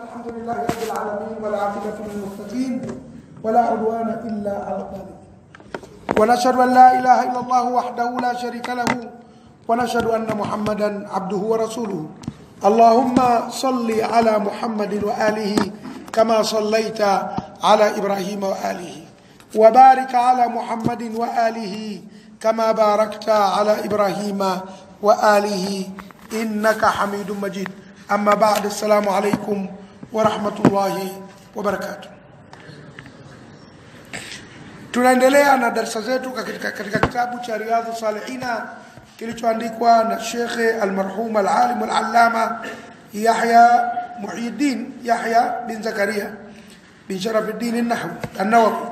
الحمد لله رب العالمين والعاقبة للمتقين ولا عدوان إلا على الظالمين ونشهد أن لا إله إلا الله وحده لا شريك له ونشهد أن محمدا عبده ورسوله اللهم صل على محمد وآله كما صليت على إبراهيم وآله وبارك على محمد وآله كما باركت على إبراهيم وآله إنك حميد مجيد أما بعد السلام عليكم ورحمة الله وبركاته tunaendelea na darasa zetu katika, katika kitabu cha riadhu salihina kilichoandikwa na shekhe almarhum alalim alalama yahya muhyiddin yahya bin zakaria bin sharafuddin annawawi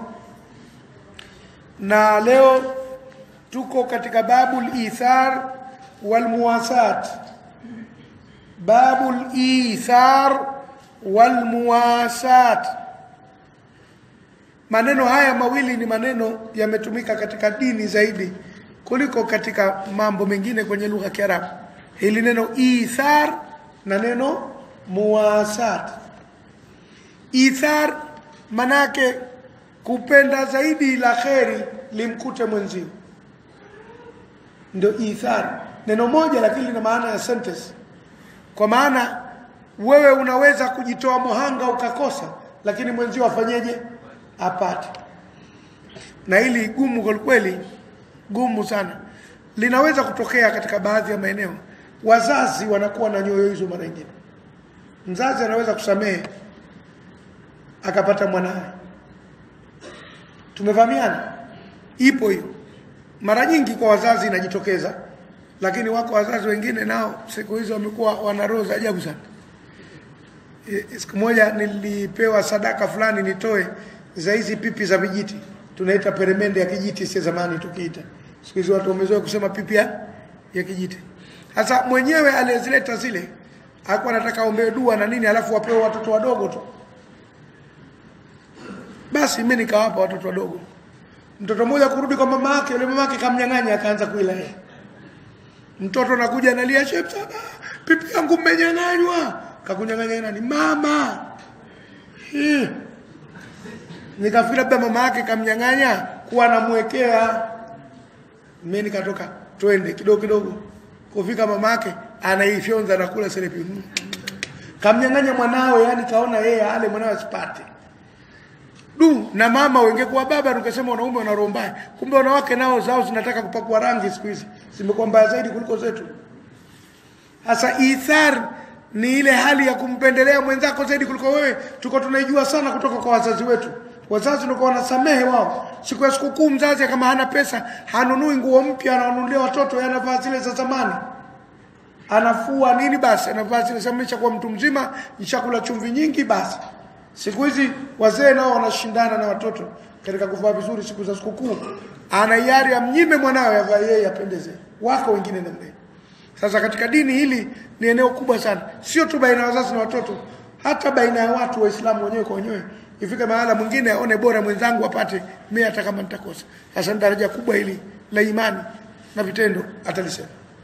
na leo tuko katika babu lithar walmuwasat babu lithar walmuwasat maneno haya mawili ni maneno yametumika katika dini zaidi kuliko katika mambo mengine kwenye lugha ya Kiarabu. Hili neno ithar na neno muwasat. Ithar manake kupenda zaidi la kheri limkute mwenzio, ndio ithar. Neno moja lakini lina maana ya sentence, kwa maana wewe unaweza kujitoa mohanga ukakosa, lakini mwenzio afanyeje? apate. Na hili gumu kwa kweli, gumu sana, linaweza kutokea katika baadhi ya maeneo. Wazazi wanakuwa na nyoyo hizo. Mara nyingine mzazi anaweza kusamehe akapata mwanawe. Tumevamiana, ipo hiyo mara nyingi kwa wazazi inajitokeza, lakini wako wazazi wengine nao siku hizo wamekuwa wana roho za ajabu sana. E, siku moja nilipewa sadaka fulani nitoe za hizi pipi za vijiti tunaita peremende ya kijiti, si zamani tukiita. Siku hizi watu wamezoea kusema pipi ya, ya kijiti. Sasa mwenyewe aliyezileta zile alikuwa anataka ombe dua na nini, alafu wapewe watoto wadogo tu. Basi mimi nikawapa watoto wadogo. Mtoto mmoja kurudi kwa mama yake, yule mama yake kamnyang'anya, akaanza kuila yeye. Mtoto anakuja analia, "Sheikh Saba, pipi yangu mmenyang'anywa." Kakunyang'anya nani? Mama. Hii nikafikiri labda mama yake kamnyang'anya kuwa anamwekea. Mimi nikatoka twende kidogo kidogo, kufika mama yake anaifyonza na kula selepi, kamnyang'anya mwanawe, yani kaona yeye ale mwanawe asipate du. Na mama wengekuwa baba, tukasema wanaume wana roho mbaya, kumbe wanawake nao zao zinataka kupakwa rangi siku hizi, zimekuwa mbaya zaidi kuliko zetu. Sasa ithar ni ile hali ya kumpendelea mwenzako zaidi kuliko wewe. Tuko tunaijua sana kutoka kwa wazazi wetu wazazi ndio wanasamehe wao. Siku ya sikukuu, mzazi kama hana pesa hanunui nguo mpya, ananunulia watoto, anavaa zile za zamani, anafua nini, basi anavaa zile za mcha. Kwa mtu mzima nishakula chumvi nyingi, basi. Siku hizi wazee nao wanashindana na watoto katika kuvaa vizuri siku za sikukuu, ana hiari amnyime mwanawe avae yeye apendeze, wako wengine namna hiyo. Sasa katika dini hili ni eneo kubwa sana, sio tu baina ya wazazi na watoto, hata baina ya watu Waislamu wenyewe kwa wenyewe ifike mahala mwingine aone bora mwenzangu apate mimi hata kama nitakosa. Sasa ni daraja kubwa hili la imani na vitendo atalisema.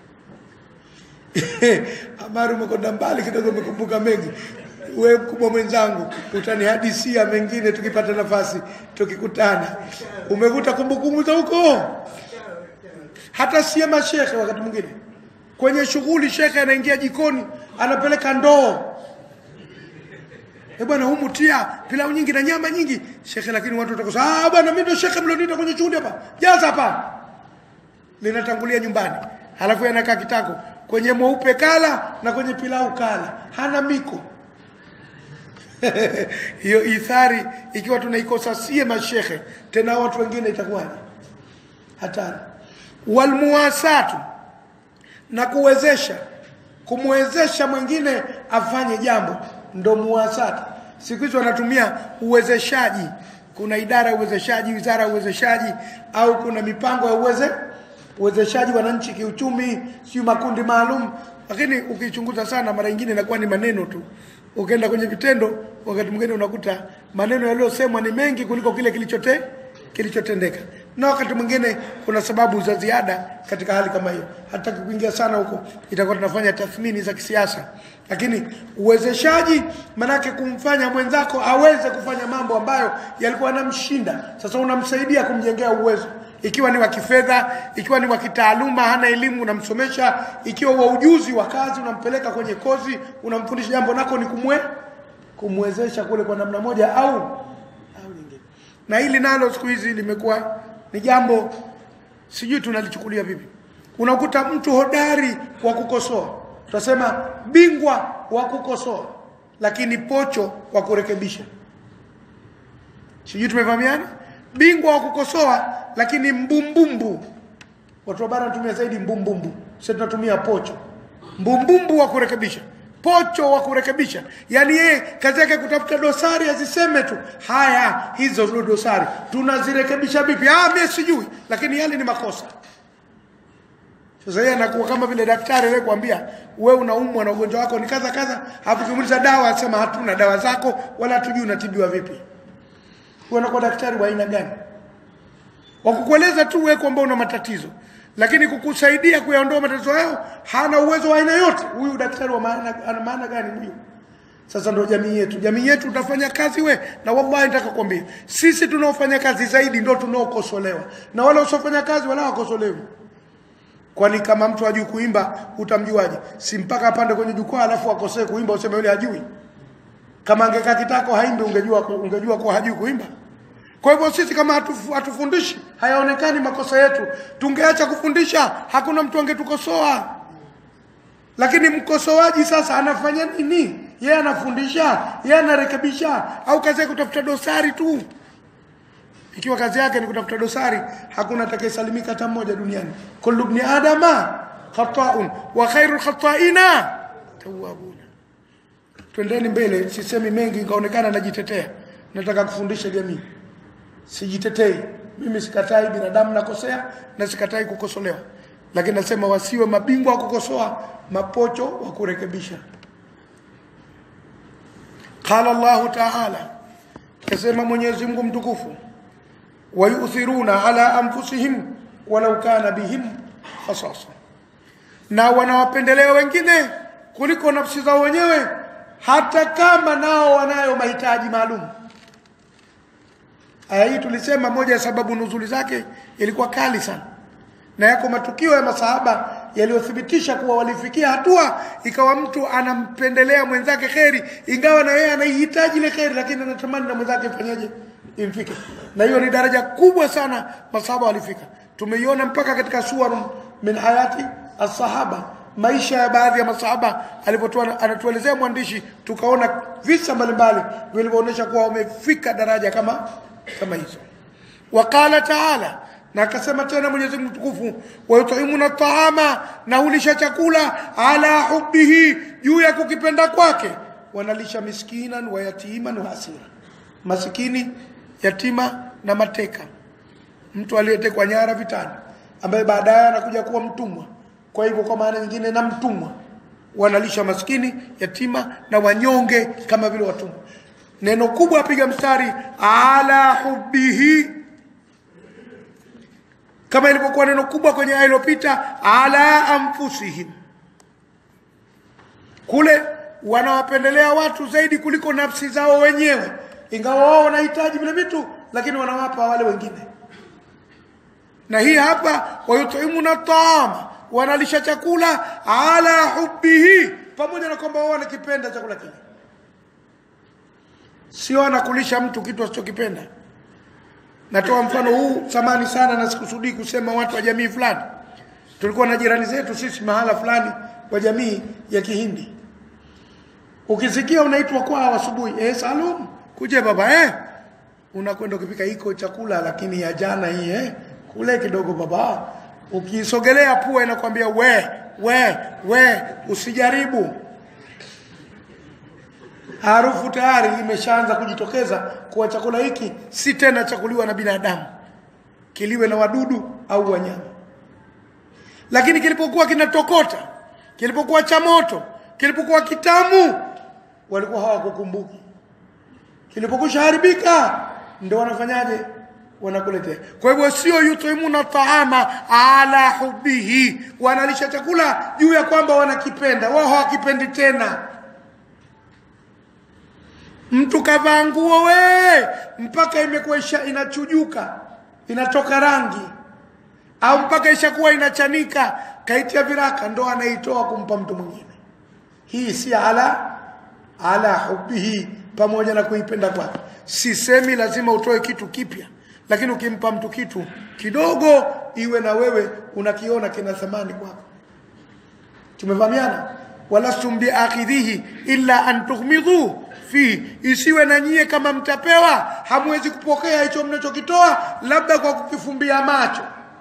Amari, umekwenda mbali kidogo, umekumbuka mengi. We mkubwa mwenzangu, utanihadisia mengine tukipata nafasi, tukikutana. Umevuta kumbukumbu za huko, hata sie mashekhe. Wakati mwingine kwenye shughuli, shekhe anaingia jikoni, anapeleka ndoo Eh bwana, humu tia pilau nyingi na nyama nyingi shekhe, lakini watu watakosa. Ah bwana, mimi ndio shekhe mlionita kwenye shughuli hapa, jaza hapa. Linatangulia nyumbani, halafu yanakaa kitako kwenye mweupe kala na kwenye pilau kala, hana miko hiyo ithari ikiwa tunaikosa sie mashekhe, tena watu wengine itakuwaje? Hatari. Walmuwasatu, na kuwezesha, kumwezesha mwingine afanye jambo ndo muwasati. Siku hizi wanatumia uwezeshaji. Kuna idara ya uwezeshaji, wizara ya uwezeshaji, au kuna mipango ya uweze uwezeshaji wananchi kiuchumi, sio makundi maalum. Lakini ukichunguza sana, mara nyingine inakuwa ni maneno tu. Ukienda kwenye vitendo, wakati mwingine unakuta maneno yaliyosemwa ni mengi kuliko kile kilichote kilichotendeka. na wakati mwingine kuna sababu za ziada katika hali kama hiyo. Hataki kuingia sana huko, itakuwa tunafanya tathmini za kisiasa, lakini uwezeshaji manake kumfanya mwenzako aweze kufanya mambo ambayo yalikuwa yanamshinda. Sasa unamsaidia kumjengea uwezo, ikiwa ni wa kifedha, ikiwa ni wa kitaaluma, hana elimu unamsomesha, ikiwa wa ujuzi wa kazi unampeleka kwenye kozi, unamfundisha jambo nako ni kumwe kumwezesha kule kwa namna moja au au nyingine. Na hili nalo siku hizi limekuwa ni jambo sijui tunalichukulia vipi. Unakuta mtu hodari wa kukosoa, tutasema bingwa wa kukosoa, lakini pocho wa kurekebisha. Sijui tumefahamiana? Bingwa wa kukosoa, lakini mbumbumbu. Watu wa bara wanatumia zaidi mbumbumbu, sisi tunatumia pocho. Mbumbumbu wa kurekebisha pocho wa kurekebisha, yaani yeye kazi yake kutafuta dosari aziseme tu, haya hizo ndio dosari, tunazirekebisha vipi? Ah, mimi sijui, lakini yale ni makosa. Sasa yeye anakuwa kama vile daktari wewe kuambia wewe unaumwa na ugonjwa wako ni kadha kadha, hapo kimuuliza dawa asema hatuna dawa zako wala hatujui unatibiwa vipi. Wewe unakuwa daktari wa aina gani? Wa kukueleza tu wewe kwamba una matatizo lakini kukusaidia kuyaondoa matatizo hayo hana uwezo wa aina yote. Huyu daktari wa maana ana maana gani huyu? Sasa ndio jamii yetu. Jamii yetu utafanya kazi we, na wallahi nataka kukwambia, sisi tunaofanya kazi zaidi ndio tunaokosolewa, na wale wasiofanya kazi wala wakosolewi. Kwani kama mtu hajui kuimba utamjuaje? Si mpaka apande kwenye jukwaa alafu akosee kuimba useme yule hajui? Kama angekaa kitako haimbi, ungejua ungejua kuwa hajui kuimba. Kwa hivyo sisi kama hatufu, hatufundishi hayaonekani makosa yetu, tungeacha kufundisha, hakuna mtu angetukosoa. Lakini mkosoaji sasa anafanya nini? Yeye anafundisha, yeye anarekebisha, au kazi yake kutafuta dosari tu? Ikiwa kazi yake ni kutafuta dosari, hakuna atakayesalimika hata mmoja duniani. kullu ibni adama khata'un wa khairul khata'ina tawwabuna. Twendeni mbele, sisemi mengi, ikaonekana najitetea. Nataka kufundisha jamii sijitetei mimi sikatai binadamu nakosea na sikatai kukosolewa lakini nasema wasiwe mabingwa wa kukosoa mapocho wa kurekebisha qala Allah ta'ala kasema Mwenyezi Mungu mtukufu wayuthiruna ala anfusihim walau kana bihim khasasa na wanawapendelea wengine kuliko nafsi zao wenyewe hata kama nao wanayo mahitaji maalum Aya hii tulisema moja ya sababu nuzuli zake ilikuwa kali sana, na yako matukio ya masahaba yaliyothibitisha kuwa walifikia hatua ikawa mtu anampendelea mwenzake kheri, ingawa na yeye anaihitaji ile kheri, lakini anatamani na mwenzake ifanyaje, imfike. Na hiyo ni daraja kubwa sana masahaba walifika. Tumeiona mpaka katika suwarun min hayati as-sahaba, maisha ya baadhi ya masahaba alipotoa anatuelezea mwandishi, tukaona visa mbalimbali vilivyoonyesha kuwa wamefika daraja kama kama hizo waqala taala na akasema tena Mwenyezi Mungu mtukufu wayutimuna taama na hulisha chakula ala hubbihi juu ya kukipenda kwake wanalisha miskinan wa yatiman wa asira masikini yatima na mateka mtu aliyetekwa nyara vitani ambaye baadaye anakuja kuwa mtumwa kwa hivyo kwa maana nyingine na mtumwa wanalisha maskini yatima na wanyonge kama vile watumwa neno kubwa apiga mstari ala hubbihi kama ilivyokuwa neno kubwa kwenye aya iliyopita ala anfusihim kule wanawapendelea watu zaidi kuliko nafsi zao wenyewe ingawa wao wanahitaji vile vitu lakini wanawapa wale wengine na hii hapa wayutimuna taama wanalisha chakula ala hubbihi pamoja na kwamba wao wanakipenda chakula kile sio anakulisha mtu kitu asichokipenda natoa mfano huu samani sana na sikusudii kusema watu wa jamii fulani tulikuwa na jirani zetu sisi mahala fulani wa jamii ya kihindi ukisikia unaitwa kwao asubuhi eh salum kuje baba eh unakwenda ukipika iko chakula lakini ya jana hii eh kule kidogo baba ukisogelea pua inakwambia we we we usijaribu harufu tayari imeshaanza kujitokeza kuwa chakula hiki si tena chakuliwa na binadamu kiliwe na wadudu au wanyama lakini kilipokuwa kinatokota kilipokuwa cha moto kilipokuwa kitamu walikuwa hawakukumbuki kilipokusha haribika ndio wanafanyaje wanakuletea. Kwa hivyo sio yutimuna taama ala hubihi, wanalisha chakula juu ya kwamba wanakipenda, wao hawakipendi tena. Mtu kavaa nguo we mpaka imekuwa isha inachujuka inatoka rangi, au mpaka ishakuwa inachanika, kaitia viraka, ndo anaitoa kumpa mtu mwingine. Hii si ala ala hubihi, pamoja na kuipenda kwake. Sisemi lazima utoe kitu kipya, lakini ukimpa mtu kitu kidogo, iwe na wewe unakiona kina thamani kwako. Tumefahamiana? walastum biakhidhihi illa an tughmidhu fi, isiwe na nyie kama mtapewa hamwezi kupokea hicho mnachokitoa, labda kwa kukifumbia macho.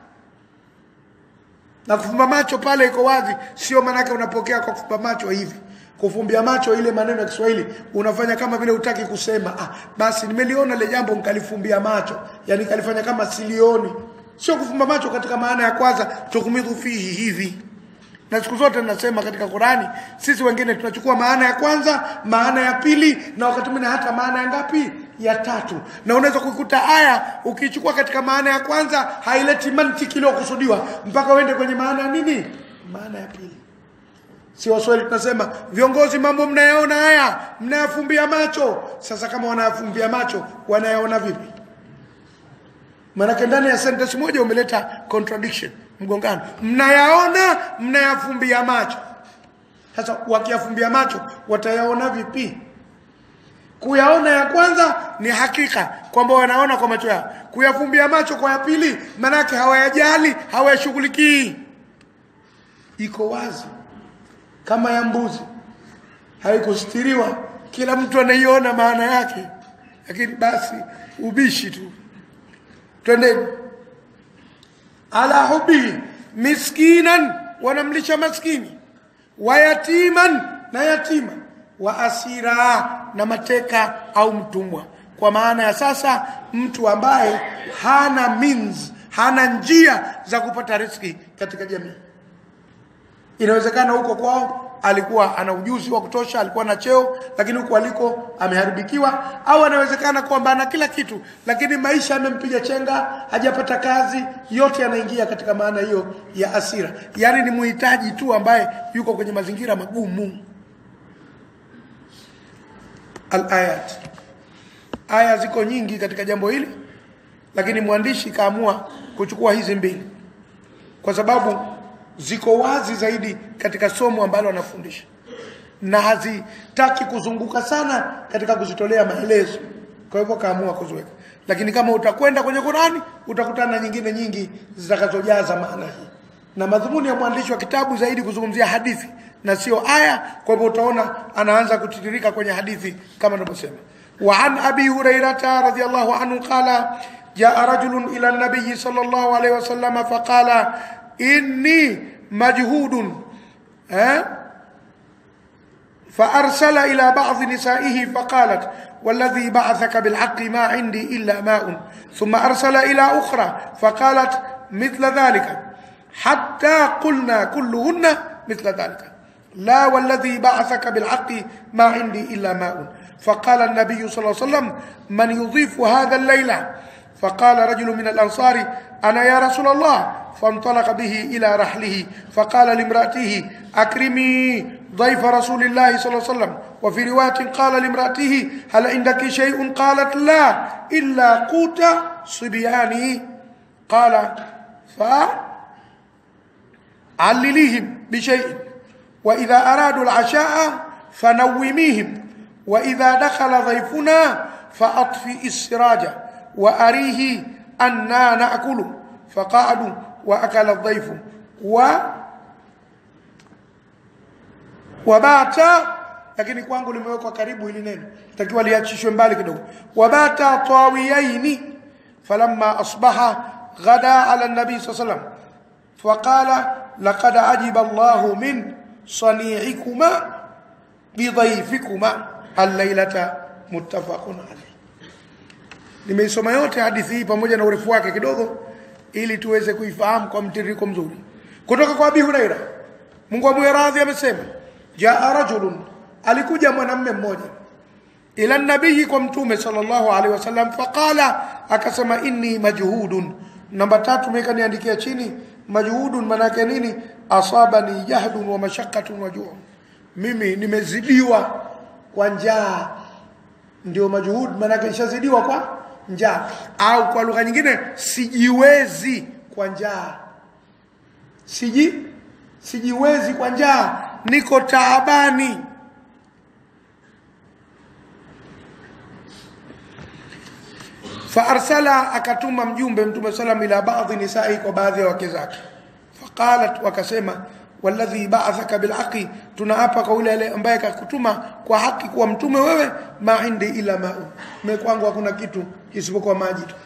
Na kufumba macho pale iko wazi, sio maanake unapokea kwa kufumba macho hivi. Kufumbia macho ile maneno ya Kiswahili unafanya kama vile utaki kusema, ah, basi nimeliona ile jambo nikalifumbia macho, yani kalifanya kama silioni. Sio kufumba macho katika maana ya kwanza, tukumidhu fihi hivi na siku zote nasema katika Qurani, sisi wengine tunachukua maana ya kwanza, maana ya pili, na wakati mwingine hata maana ya ngapi? Ya tatu. Na unaweza kuikuta aya ukichukua katika maana ya kwanza haileti mantiki iliyokusudiwa mpaka uende kwenye maana ya nini? Maana ya pili. Si Waswahili tunasema viongozi, mambo mnayaona haya, mnayafumbia macho. Sasa kama wanayafumbia macho, wanayaona vipi? Maanake ndani ya sentence moja umeleta contradiction, mgongano. Mnayaona, mnayafumbia macho. Sasa wakiyafumbia macho watayaona vipi? Kuyaona ya kwanza ni hakika kwamba wanaona kwa macho yao. Kuyafumbia macho kwa ya pili, manake hawayajali, hawayashughulikii. Iko wazi kama ya mbuzi, haikustiriwa, kila mtu anaiona maana yake, lakini basi ubishi tu. Twendeni ala hubihi miskinan, wanamlisha maskini, wa yatiman, na yatima, wa asira, na mateka au mtumwa. Kwa maana ya sasa, mtu ambaye hana means, hana njia za kupata riski katika jamii. Inawezekana huko kwao alikuwa ana ujuzi wa kutosha, alikuwa na cheo, lakini huko aliko ameharibikiwa, au anawezekana kwamba ana kila kitu, lakini maisha yamempiga chenga, hajapata kazi. Yote yanaingia katika maana hiyo ya asira, yaani ni muhitaji tu ambaye yuko kwenye mazingira magumu. Al-ayat, aya ziko nyingi katika jambo hili, lakini mwandishi kaamua kuchukua hizi mbili kwa sababu ziko wazi zaidi katika somo ambalo anafundisha na hazitaki kuzunguka sana katika kuzitolea maelezo. Kwa hivyo kaamua kuziweka, lakini kama utakwenda kwenye Qurani utakutana na nyingine nyingi zitakazojaza maana hii, na madhumuni ya mwandishi wa kitabu zaidi kuzungumzia hadithi na sio aya. Kwa hivyo utaona anaanza kutiririka kwenye hadithi kama tunavyosema. Wa an abi hurairata radhiyallahu anhu qala jaa rajulun ila nabiyi sallallahu alayhi wasallam faqala inni majhudun eh? فأرسل إلى بعض نسائه فقالت والذي بعثك بالحق ما عندي إلا ماء ثم أرسل إلى أخرى فقالت مثل ذلك حتى قلنا كلهن مثل ذلك لا والذي بعثك بالحق ما عندي إلا ماء فقال النبي صلى الله عليه وسلم من يضيف هذا الليلة فقال رجل من الأنصار أنا يا رسول الله فانطلق به إلى رحله فقال لامرأته أكرمي ضيف رسول الله صلى الله عليه وسلم وفي رواية قال لامرأته هل عندك شيء قالت لا إلا قوت صبياني قال فعلليهم بشيء وإذا أرادوا العشاء فنوميهم وإذا دخل ضيفنا فأطفئ السراج وأريه أنا نأكل فقعدوا وأكل الضيف و wabata lakini kwangu limewekwa karibu hili neno takiwa liachishwe mbali kidogo wabata tawiyaini falamma asbaha ghada ala nabii saa salam faqala laqad ajiba allahu min sani'ikuma bidhaifikuma allailata muttafaqun alayh nimeisoma yote hadithi hii pamoja na urefu wake kidogo ili tuweze kuifahamu kwa mtiririko mzuri kutoka kwa abi huraira mungu amwe radhi amesema jaa rajulun alikuja mwanamme mmoja ila nabii kwa mtume sallallahu alaihi wasallam faqala akasema inni majhudun namba tatu meka niandikia chini majhudun manake nini asabani jahdun wa mashaqqatun wa ju'un mimi nimezidiwa kwa njaa ndio majhud manake nishazidiwa kwa njaa au kwa lugha nyingine sijiwezi kwa njaa siji sijiwezi kwa njaa niko taabani faarsala akatuma mjumbe mtume salam ila baadhi nisai kwa baadhi ya wake zake faqalat wakasema walladhi ba'athaka bilhaqi tunaapa kwa yule ale ambaye kakutuma kwa haki kuwa mtume wewe ma indi ila ma'u mimi kwangu hakuna kitu isipokuwa maji tu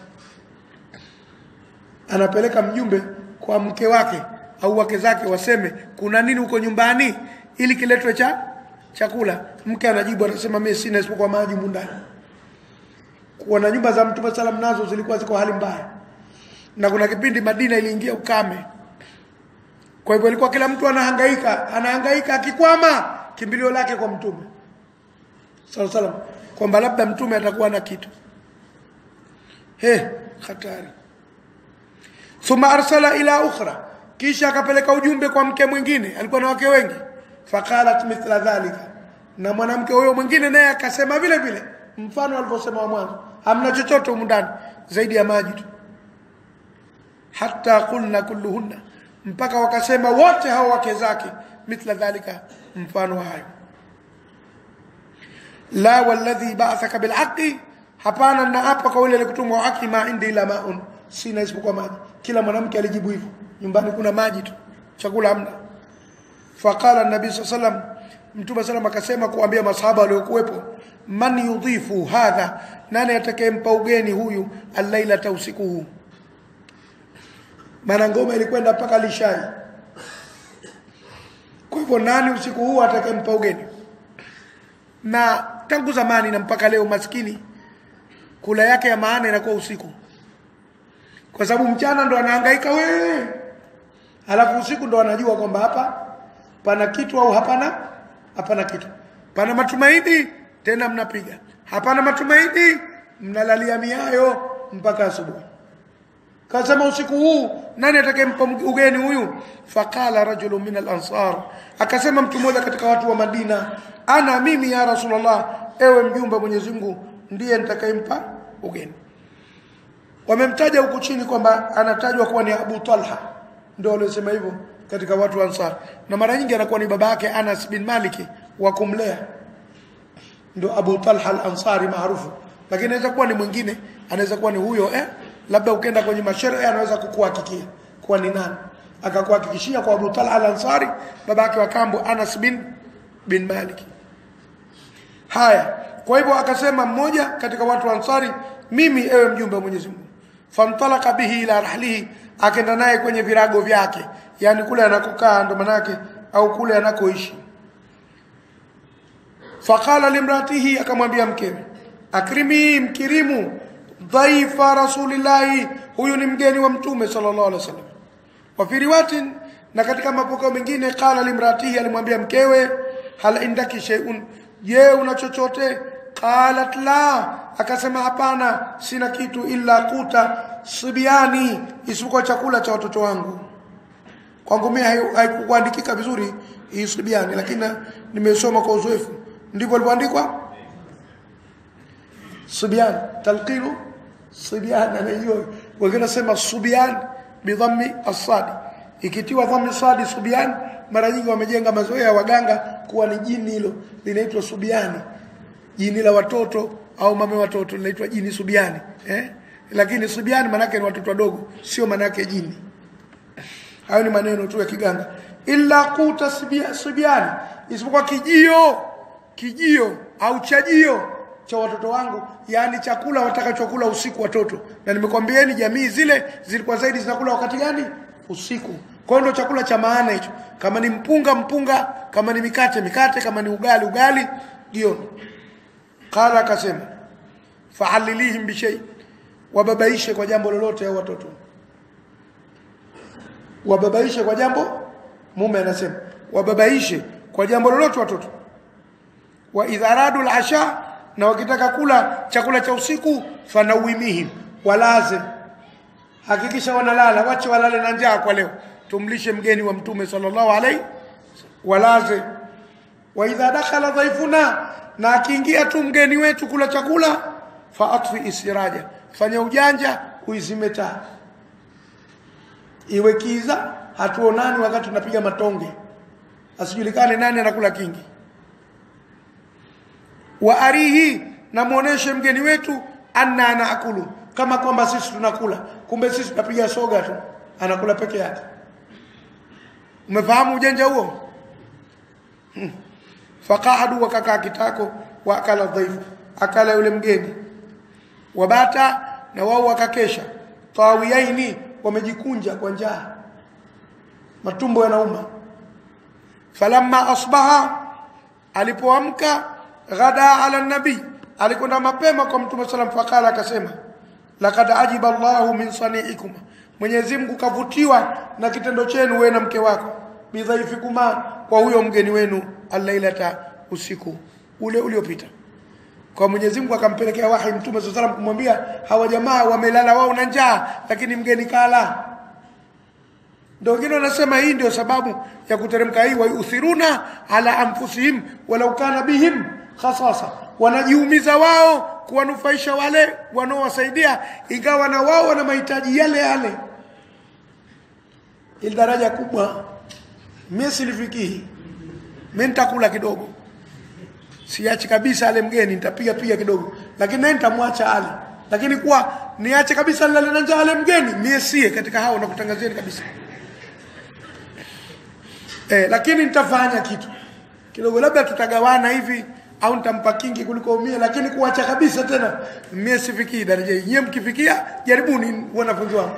anapeleka mjumbe kwa mke wake au wake zake waseme kuna nini huko nyumbani ili kiletwe cha chakula mke anajibu anasema mimi sina isipokuwa maji mundani kuwa na nyumba za mtume salam nazo zilikuwa ziko hali mbaya na kuna kipindi Madina iliingia ukame kwa hivyo ilikuwa kila mtu anahangaika anahangaika akikwama kimbilio lake kwa mtume sallallahu salam kwamba labda mtume atakuwa na kitu he hatari thumma arsala ila ukhra kisha akapeleka ujumbe kwa mke mwingine alikuwa na wake wengi faqalat mithla dhalika na mwanamke huyo mwingine naye akasema vile vile mfano alivyosema wa mwanzo hamna chochote humu ndani zaidi ya maji tu hatta qulna kulluhunna mpaka wakasema wote hao wake zake mithla dhalika mfano hayo la walladhi ba'athaka bilhaqi hapana na hapa kwa yule alikutumwa haki ma indi ila maun sina isipokuwa maji kila mwanamke alijibu hivyo nyumbani kuna maji tu chakula hamna faqala an-nabi sallam mtume sallam akasema kuambia masahaba waliokuwepo man yudhifu hadha nani atakayempa ugeni huyu al-lailata usiku huu maana ngoma ilikwenda mpaka lishai kwa hivyo nani usiku huu atakayempa ugeni na tangu zamani na mpaka leo maskini kula yake ya maana inakuwa usiku kwa sababu mchana ndo anahangaika wewe alafu usiku ndo anajua kwamba hapa pana kitu au hapana hapana kitu pana matumaini tena mnapiga hapana matumaini mnalalia miayo mpaka asubuhi kasema usiku huu nani atakayempa ugeni huyu faqala rajulun min al-ansar akasema mtu mmoja katika watu wa Madina ana mimi ya rasulullah ewe mjumbe wa Mwenyezi Mungu ndiye nitakayempa ugeni wamemtaja huku chini kwamba anatajwa kuwa ni Abu Talha ndio waliosema hivyo katika watu wa Ansar na mara nyingi anakuwa ni baba yake Anas bin Malik wa kumlea ndio Abu Talha al-Ansari maarufu lakini anaweza kuwa ni mwingine anaweza kuwa ni huyo eh labda ukenda kwenye masherehe anaweza kukuhakikia kuwa ni nani akakuhakikishia kwa Abu Talha al-Ansari baba yake wa kambo Anas bin bin Malik haya kwa hivyo akasema mmoja katika watu wa Ansari mimi ewe mjumbe wa Mwenyezi Mungu famtalaka bihi ila rahlihi akenda naye kwenye virago vyake yani kule anakokaa ndo manake au kule anakoishi faqala limratihi akamwambia mkewe akrimi mkirimu dhaifa rasulillahi huyu ni mgeni wa mtume sallallahu alaihi wasallam wa fi riwayatin na katika mapokeo mengine qala limratihi alimwambia mkewe hal indaki shay'un je una chochote qalat la akasema hapana sina kitu illa kuta sibiani isipokuwa chakula cha watoto wangu kwangu mimi haikuandikika vizuri hii sibiani lakini nimesoma kwa uzoefu ndivyo ilivyoandikwa sibian talqinu sibian anajua wengine nasema subian bidhammi asadi ikitiwa dhammi sadi subian mara nyingi wamejenga mazoea ya waganga kuwa ni jini hilo linaitwa subiani jini la watoto au mame watoto linaitwa jini subiani eh? lakini subiani manake ni watoto wadogo sio manake jini hayo ni maneno tu ya kiganga illa kuta subiani isipokuwa kijio kijio au chajio cha watoto wangu yani chakula watakachokula usiku watoto na nimekwambieni jamii zile zilikuwa zaidi zinakula wakati gani usiku kwa hiyo ndio chakula cha maana hicho kama ni mpunga mpunga kama ni mikate mikate kama ni ugali ugali jioni qala akasema fa'alilihim bi shay wababaishe kwa jambo lolote au watoto wababaishe kwa jambo mume anasema wababaishe kwa jambo lolote watoto wa idha aradu al-asha na wakitaka kula chakula cha usiku fanawimihim walaze hakikisha wanalala wache walale na njaa kwa leo tumlishe mgeni wa mtume sallallahu alaihi walaze wa idha dakhala dhaifuna na akiingia tu mgeni wetu kula chakula fa atfi isiraja fanya ujanja uizime taa iwe kiza hatuonani wakati tunapiga matonge asijulikane nani anakula kingi wa arihi na muoneshe mgeni wetu anna anaakulu kama kwamba sisi tunakula kumbe sisi tunapiga soga tu anakula peke yake umefahamu ujanja huo hmm. faqaadu wakakaa kitako wa akala dhaifu akala yule mgeni wabata na wao wakakesha tawiyaini wamejikunja kwa njaa matumbo yanauma falamma asbaha alipoamka ghada ala nabii alikwenda mapema kwa mtume sallam fakala akasema laqad ajiba Allahu min sani'ikum Mwenyezi Mungu kavutiwa na kitendo chenu wewe na mke wako bidhaifikuma kwa huyo mgeni wenu alailata usiku ule uliopita kwa Mwenyezi Mungu akampelekea wahi mtume sallallahu alayhi kumwambia hawa jamaa wamelala wao na njaa lakini mgeni kala ndio wengine wanasema hii ndio sababu ya kuteremka hii wayuthiruna ala anfusihim walau kana bihim khasasa wanajiumiza wao kuwanufaisha wale wanaowasaidia ingawa na wao wana mahitaji yale yale ili daraja kubwa mimi silifikii mimi nitakula kidogo siachi kabisa ale mgeni nitapiga piga kidogo lakini naye nitamwacha ale lakini kuwa niache kabisa nilale na njaa ale mgeni mie sie katika hao nakutangazieni kabisa eh, lakini nitafanya kitu kidogo labda tutagawana hivi au nitampa kingi kuliko umie lakini kuacha kabisa tena mie sifikii daraja hii nyie mkifikia jaribuni wanafunzi wangu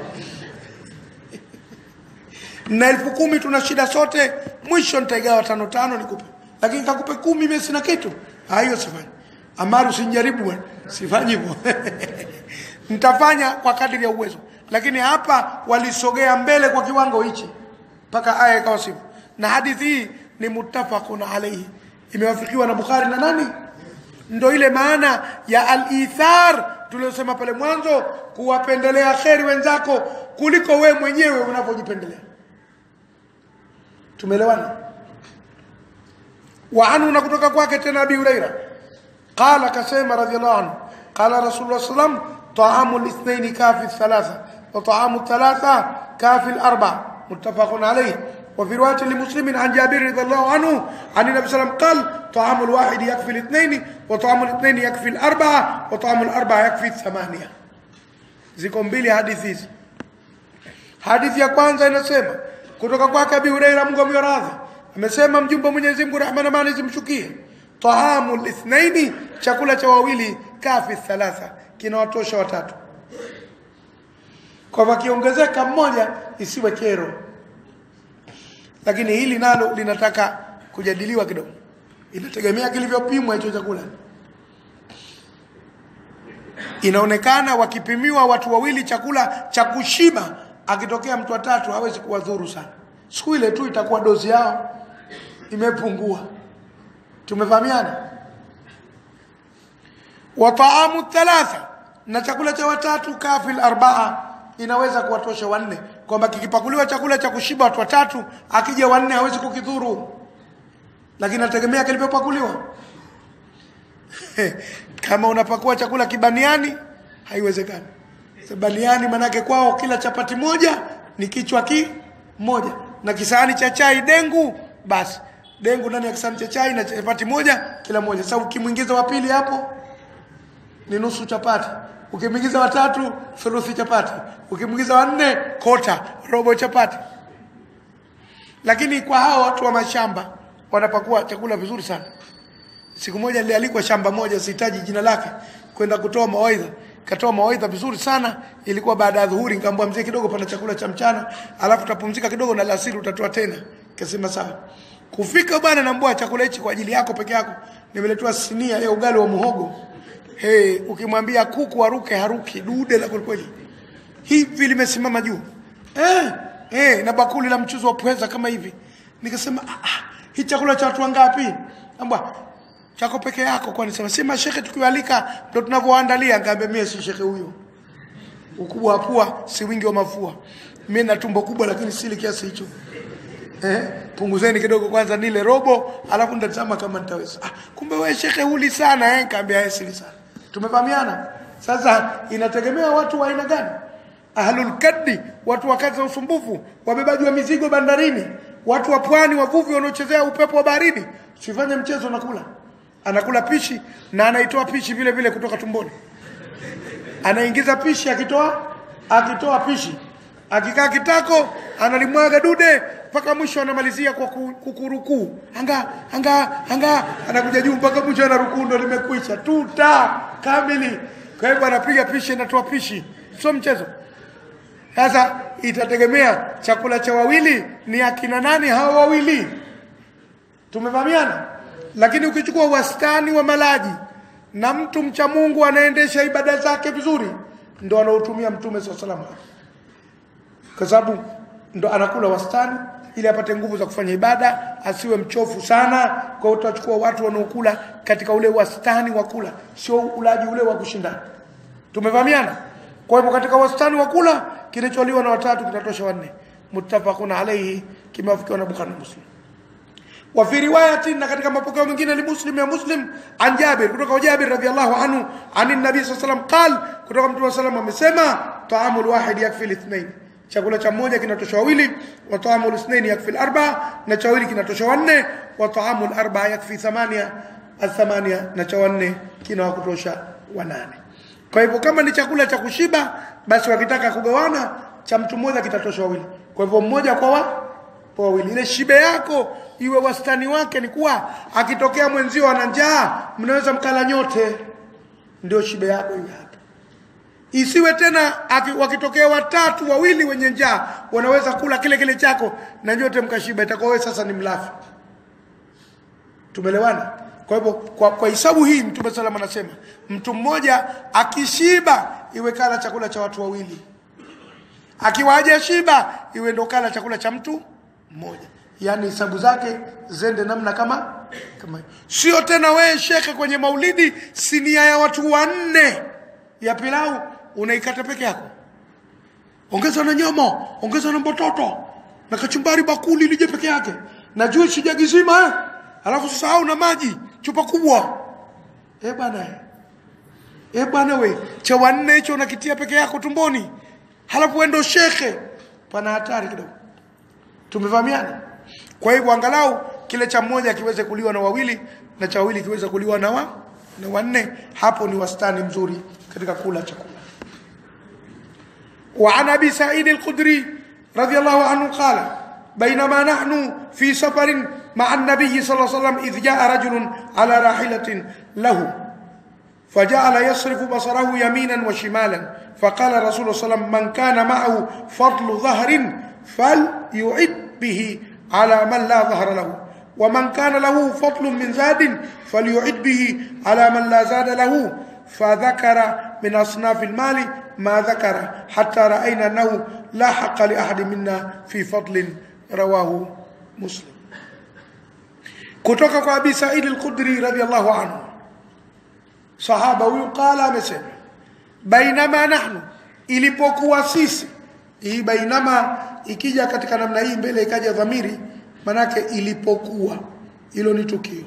na elfu kumi tuna shida sote mwisho nitaigawa tano tano nikupe lakini kakupe kumi mimi sina kitu hiyo sifanyi amaru usinijaribu bwana sifanyi hivyo nitafanya kwa kadiri ya uwezo lakini hapa walisogea mbele kwa kiwango hichi mpaka aya ikawa sivyo na hadithi hii ni muttafaqun alayhi imewafikiwa na Bukhari na nani ndo ile maana ya al-ithar tuliyosema pale mwanzo kuwapendelea kheri wenzako kuliko we mwenyewe unavyojipendelea tumeelewana wa anhu na kutoka kwake tena Abi Huraira qala kasema radhiallahu anhu qala rasulullah sallam ta'amu al-ithnain kafi thalatha wa ta'amu thalatha kafi al-arba muttafaqun alayhi وفي رواية لمسلم عن جابر رضي الله عنه عن النبي صلى الله عليه وسلم قال طعام الواحد يكفي الاثنين وطعام الاثنين يكفي الأربعة وطعام الأربعة يكفي الثمانية ziko mbili hadithi hizi hadithi ya kwanza inasema kutoka kwake Abi Huraira Mungu amradhi amesema mjumbe wa Mwenyezi Mungu rehema na amani zimshukie tahamu lithnaini chakula cha wawili kafi thalatha kinawatosha watatu kwa wakiongezeka mmoja isiwe kero lakini hili nalo linataka kujadiliwa kidogo inategemea kilivyopimwa hicho chakula inaonekana wakipimiwa watu wawili chakula cha kushiba akitokea mtu watatu hawezi kuwadhuru sana siku ile tu itakuwa dozi yao imepungua tumefahamiana wa taamu thalatha na chakula cha watatu kafil arbaa inaweza kuwatosha wanne kwamba kikipakuliwa chakula cha kushiba watu watatu akija wanne hawezi kukidhuru lakini nategemea kilivyopakuliwa kama unapakua chakula kibaniani haiwezekani baniani manake kwao kila chapati moja ni kichwa kimoja na kisahani cha chai dengu basi dengu ndani ya kisahani cha chai na chapati moja kila moja sasa ukimwingiza wa pili hapo ni nusu chapati ukimwingiza watatu thuluthi chapati ukimwingiza wanne kota robo chapati lakini kwa hao watu wa mashamba wanapakua chakula vizuri sana siku moja nilialikwa shamba moja sihitaji jina lake kwenda kutoa mawaidha katoa mawaidha vizuri sana ilikuwa baada ya dhuhuri nikamwambia mzee kidogo pana chakula cha mchana alafu utapumzika kidogo na alasiri utatoa tena kasema sawa kufika bwana naambia chakula hichi kwa ajili yako peke yako nimeletewa sinia ya ugali wa muhogo hey, ukimwambia kuku aruke haruki dude la kweli hivi limesimama juu eh, eh, na bakuli la mchuzi wa pweza kama hivi nikasema ah, ah, hii chakula cha watu wangapi amba chako peke yako kwani sema si mashekhe tukiwalika ndo tunavyoandalia ngaambia mie si shekhe huyo ukubwa wa pua si wingi wa mafua mimi na tumbo kubwa lakini sili kiasi hicho eh punguzeni kidogo kwanza nile robo alafu nitatazama kama nitaweza ah, kumbe wewe shekhe huli sana eh kaambia yeye sili sana tumefahamiana sasa inategemea watu wa aina gani ahlul kaddi watu wa kazi za usumbufu wabebaji wa mizigo bandarini watu wa pwani wavuvi wanaochezea upepo wa baharini sifanye mchezo nakula anakula pishi na anaitoa pishi vile vile kutoka tumboni anaingiza pishi akitoa akitoa pishi akikaa kitako analimwaga dude mpaka mwisho anamalizia kwa ku- kukurukuu anga anga anga anakuja juu mpaka mwisho anarukuu ndo limekwisha tuta kamili kwa hivyo anapiga pishi anatoa pishi sio mchezo sasa itategemea chakula cha wawili ni akina nani hao wawili tumefahamiana lakini ukichukua wastani wa malaji na mtu mcha Mungu anaendesha ibada zake vizuri ndo anaotumia mtume swalla salam kwa sababu ndo anakula wastani ili apate nguvu za kufanya ibada asiwe mchofu sana kwa hiyo tutachukua watu wanaokula katika ule wastani wa kula sio ulaji ule wa kushindana tumefahamiana kwa hivyo katika wastani wa kula kinacholiwa na watatu kinatosha wanne muttafaqun alayhi kimewafikiwa na Bukhari na Muslim wa fi riwayatin na katika mapokeo mengine ni Muslim ya Muslim an Jabir kutoka kwa Jabir radhiallahu anhu anin nabii sallallahu alayhi wasallam qal kutoka mtume sallallahu amesema taamul wahid yakfi lithnain chakula cha mmoja kinatosha wawili wa taamul ithnain yakfi arba na cha wawili kinatosha wanne wa taamul arba yakfi thamania athamania na cha wanne kinawakutosha wanane kwa hivyo kama ni chakula cha kushiba basi wakitaka kugawana cha mtu mmoja kitatosha wawili kwa hivyo mmoja kwa wa kwa wawili ile shibe yako iwe wastani wake ni kuwa akitokea mwenzio ana njaa mnaweza mkala nyote ndio shibe yako iwe hapo isiwe tena aki, wakitokea watatu wawili wenye njaa wanaweza kula kile kile chako na nyote mkashiba itakuwa wewe sasa ni mlafi tumelewana kwa hivyo kwa, kwa hisabu hii mtume salama anasema mtu mmoja akishiba iwe kala chakula cha watu wawili akiwa hajashiba iwe ndo kala chakula cha mtu mmoja yaani hesabu zake zende namna kama kama hiyo. sio tena wewe shekhe kwenye maulidi sinia ya watu wanne ya pilau unaikata peke yako ongeza na nyama ongeza na mbototo na kachumbari bakuli lije peke yake na juisi jagi zima eh? alafu sasahau na maji chupa kubwa eh bwana eh. eh bwana we cha wanne hicho unakitia peke yako tumboni halafu wewe ndo shekhe pana hatari kidogo tumefahamiana kwa hivyo angalau kile cha mmoja kiweze kuliwa na wawili na cha wawili kiweze kuliwa na wa na wanne hapo ni wastani mzuri katika kula chakula وعن ابي سعيد الخدري رضي الله عنه قال بينما نحن في سفر مع النبي صلى الله عليه وسلم اذ جاء رجل على راحله له فجعل يصرف بصره يمينا وشمالا فقال رسول الله صلى الله عليه وسلم من كان معه فضل ظهر فليعد به على من لا ظهر له ومن كان له فضل من زاد فليعد به على من لا زاد له فذكر من أصناف المال ما ذكر حتى رأينا أنه لا حق لأحد منا في فضل رواه مسلم kutoka kwa Abi Said al-Khudri radhiyallahu anhu sahaba huyu qala amesema bainama nahnu ilipokuwa sisi hii bainama ikija katika namna hii mbele ikaja dhamiri manake ilipokuwa hilo ni tukio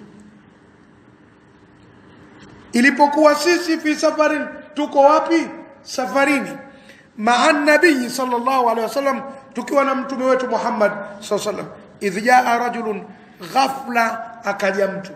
ilipokuwa sisi fi safarin tuko wapi safarini maa nabii sallallahu alaihi wasallam tukiwa na mtume wetu Muhammad sallallahu alaihi wasallam idh jaa rajulun ghafla akaja mtu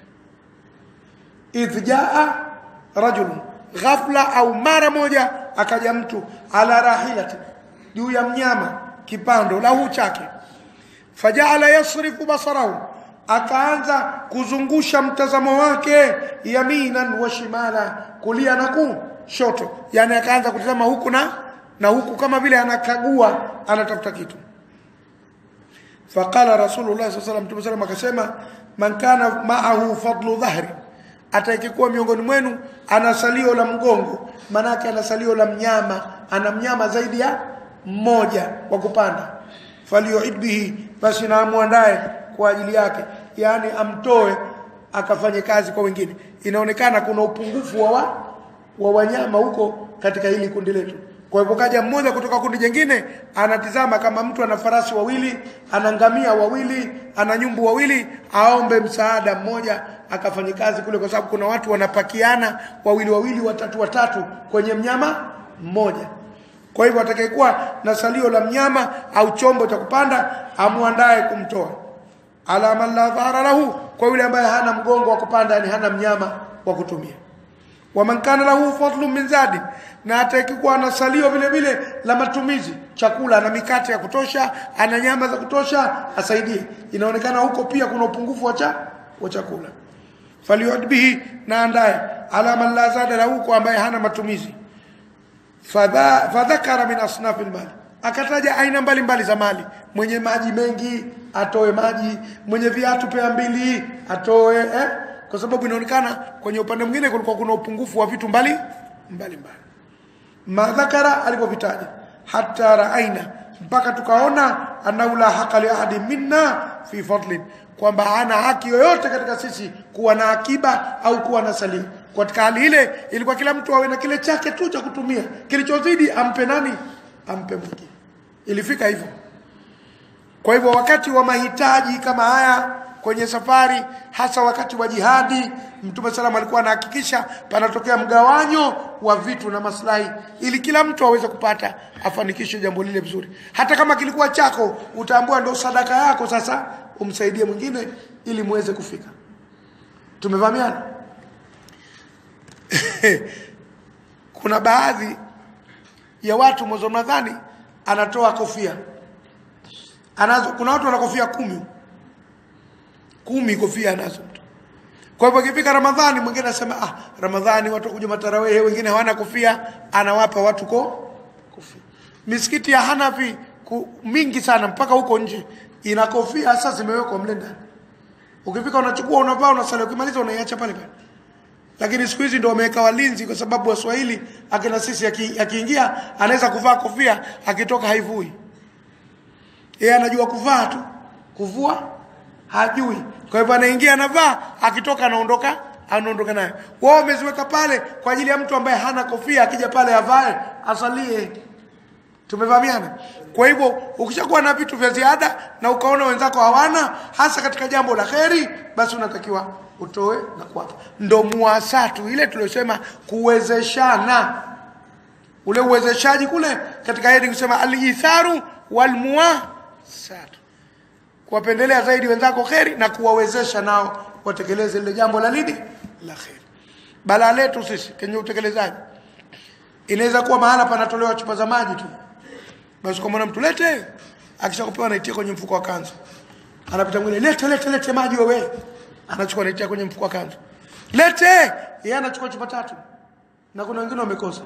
idh jaa rajulun ghafla au mara moja akaja mtu ala rahilati juu ya mnyama kipando lahu chake fajaala yasrifu basarahu akaanza kuzungusha mtazamo wake yaminan wa shimala kulia na kushoto yani akaanza kutazama huku na na huku kama vile anakagua anatafuta kitu faqala rasulullah sallallahu alaihi wasallam akasema man kana ma'ahu fadlu dhahri atakayekuwa miongoni mwenu ana salio la mgongo manake ana salio la mnyama ana mnyama zaidi ya mmoja wa kupanda falioid bihi basi na amuandae kwa ajili yake yani amtoe akafanye kazi kwa wengine inaonekana kuna upungufu wa, wa, wa wanyama huko katika hili kundi letu kwa hivyo kaja mmoja kutoka kundi jingine anatizama kama mtu ana farasi wawili ana ngamia wawili ana nyumbu wawili aombe msaada mmoja akafanye kazi kule kwa sababu kuna watu wanapakiana wawili wawili watatu watatu kwenye mnyama mmoja kwa hivyo atakayekuwa na salio la mnyama au chombo cha kupanda amuandae kumtoa ala man la dhahara lahu kwa yule ambaye hana mgongo wa kupanda yani hana mnyama wa kutumia waman kana lahu fadlu min zadi na atakayekuwa na salio vile vile la matumizi chakula na mikate ya kutosha ana nyama za kutosha asaidie inaonekana huko pia kuna upungufu wa cha wa chakula faliyud bihi na andaye ala man la zada lahu kwa ambaye hana matumizi Fadha- fadhakara min asnafi lmali akataja aina mbalimbali za mali mwenye maji mengi atoe maji mwenye viatu pea mbili atoe eh? kwa sababu inaonekana kwenye upande mwingine kulikuwa kuna upungufu wa vitu mbali mbali mbali madhakara alipovitaja hata raaina mpaka tukaona annahu la haqa li ahadi minna fi fadlin kwamba hana haki yoyote katika sisi kuwa na akiba au kuwa na salio katika hali ile ilikuwa kila mtu awe na kile chake tu cha kutumia kilichozidi ampe nani ampe mwingine ilifika hivyo kwa hivyo wakati wa mahitaji kama haya kwenye safari hasa wakati wa jihadi mtume salam alikuwa anahakikisha panatokea mgawanyo wa vitu na maslahi ili kila mtu aweze kupata afanikishe jambo lile vizuri hata kama kilikuwa chako utaambua ndio sadaka yako sasa umsaidie mwingine ili muweze kufika tumevamiana kuna baadhi ya watu mwezi wa Ramadhani anatoa kofia anazo kuna watu wana kofia kumi kumi kofia anazo mtu kwa hivyo ikifika Ramadhani mwingine anasema ah Ramadhani watu wakuja matarawehe wengine hawana kofia anawapa watu ko kofia misikiti ya Hanafi ku, mingi sana mpaka huko nje ina kofia sasa zimewekwa mle ndani ukifika unachukua unavaa unasali ukimaliza unaiacha pale pale lakini siku hizi ndio wameweka walinzi kwa sababu waswahili akina sisi aki- akiingia anaweza kuvaa kofia akitoka haivui yeye anajua kuvaa tu kuvua hajui kwa hivyo anaingia anavaa akitoka anaondoka anaondoka nayo wao wameziweka pale kwa ajili ya mtu ambaye hana kofia akija pale avae asalie tumevamiana kwa hivyo ukishakuwa na vitu vya ziada na ukaona wenzako hawana hasa katika jambo la kheri basi unatakiwa utoe na kuwapa ndo muasatu ile tuliosema kuwezeshana ule uwezeshaji kule katika hedi kusema alitharu walmuasatu kuwapendelea zaidi wenzako kheri na kuwawezesha nao watekeleze lile jambo la nini la kheri balaa letu sisi kwenye utekelezaji inaweza kuwa mahala panatolewa chupa za maji tu basi kwa mwana mtu lete akisha kupewa anaitia kwenye mfuko wa kanzu anapita mwingine lete lete lete maji wewe anachukua anaitia kwenye mfuko wa kanzu lete yeye anachukua chupa tatu na kuna wengine wamekosa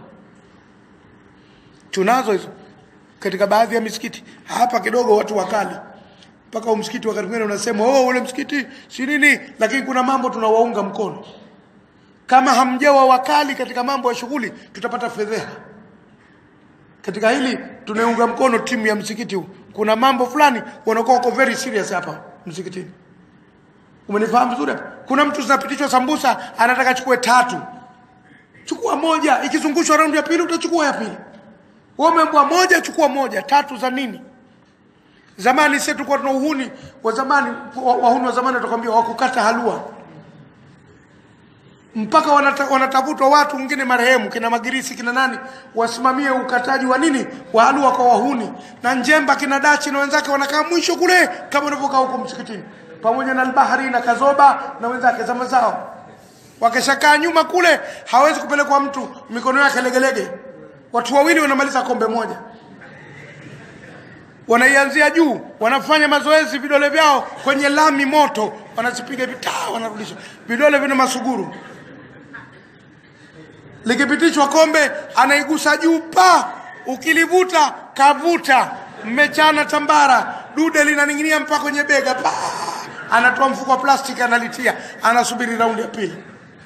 tunazo hizo katika baadhi ya misikiti hapa kidogo watu wakali mpaka huu msikiti wakati mwingine unasema oh ule msikiti si nini lakini kuna mambo tunawaunga mkono kama hamjawa wakali katika mambo ya shughuli tutapata fedheha katika hili tunaunga mkono timu ya msikiti huu kuna mambo fulani wanakuwa wako very serious hapa msikitini umenifahamu vizuri hapa kuna mtu zinapitishwa sambusa anataka chukue tatu chukua moja ikizungushwa raundi ya pili utachukua ya pili wewe umeambiwa moja chukua moja tatu za nini zamani sisi tulikuwa tuna uhuni wa zamani wa- wahuni wa zamani watakwambia wakukata halua mpaka wanata, wanatafutwa watu wengine marehemu kina Magirisi kina nani wasimamie ukataji wa nini wa halua kwa wahuni na Njemba kina Dachi na wenzake wanakaa mwisho kule kama unavyokaa huko msikitini pamoja na Albahari na Kazoba na wenzake zama zao wakishakaa nyuma kule hawezi kupelekwa mtu mikono yake legelege watu wawili wanamaliza kombe moja wanaianzia juu wanafanya mazoezi vidole vyao kwenye lami moto wanazipiga vitaa wanarudisha vidole vina masuguru likipitishwa kombe anaigusa juu pa ukilivuta kavuta mmechana tambara dude linaning'inia mpaka kwenye bega pa anatoa mfuko wa plastiki analitia anasubiri raundi ya pili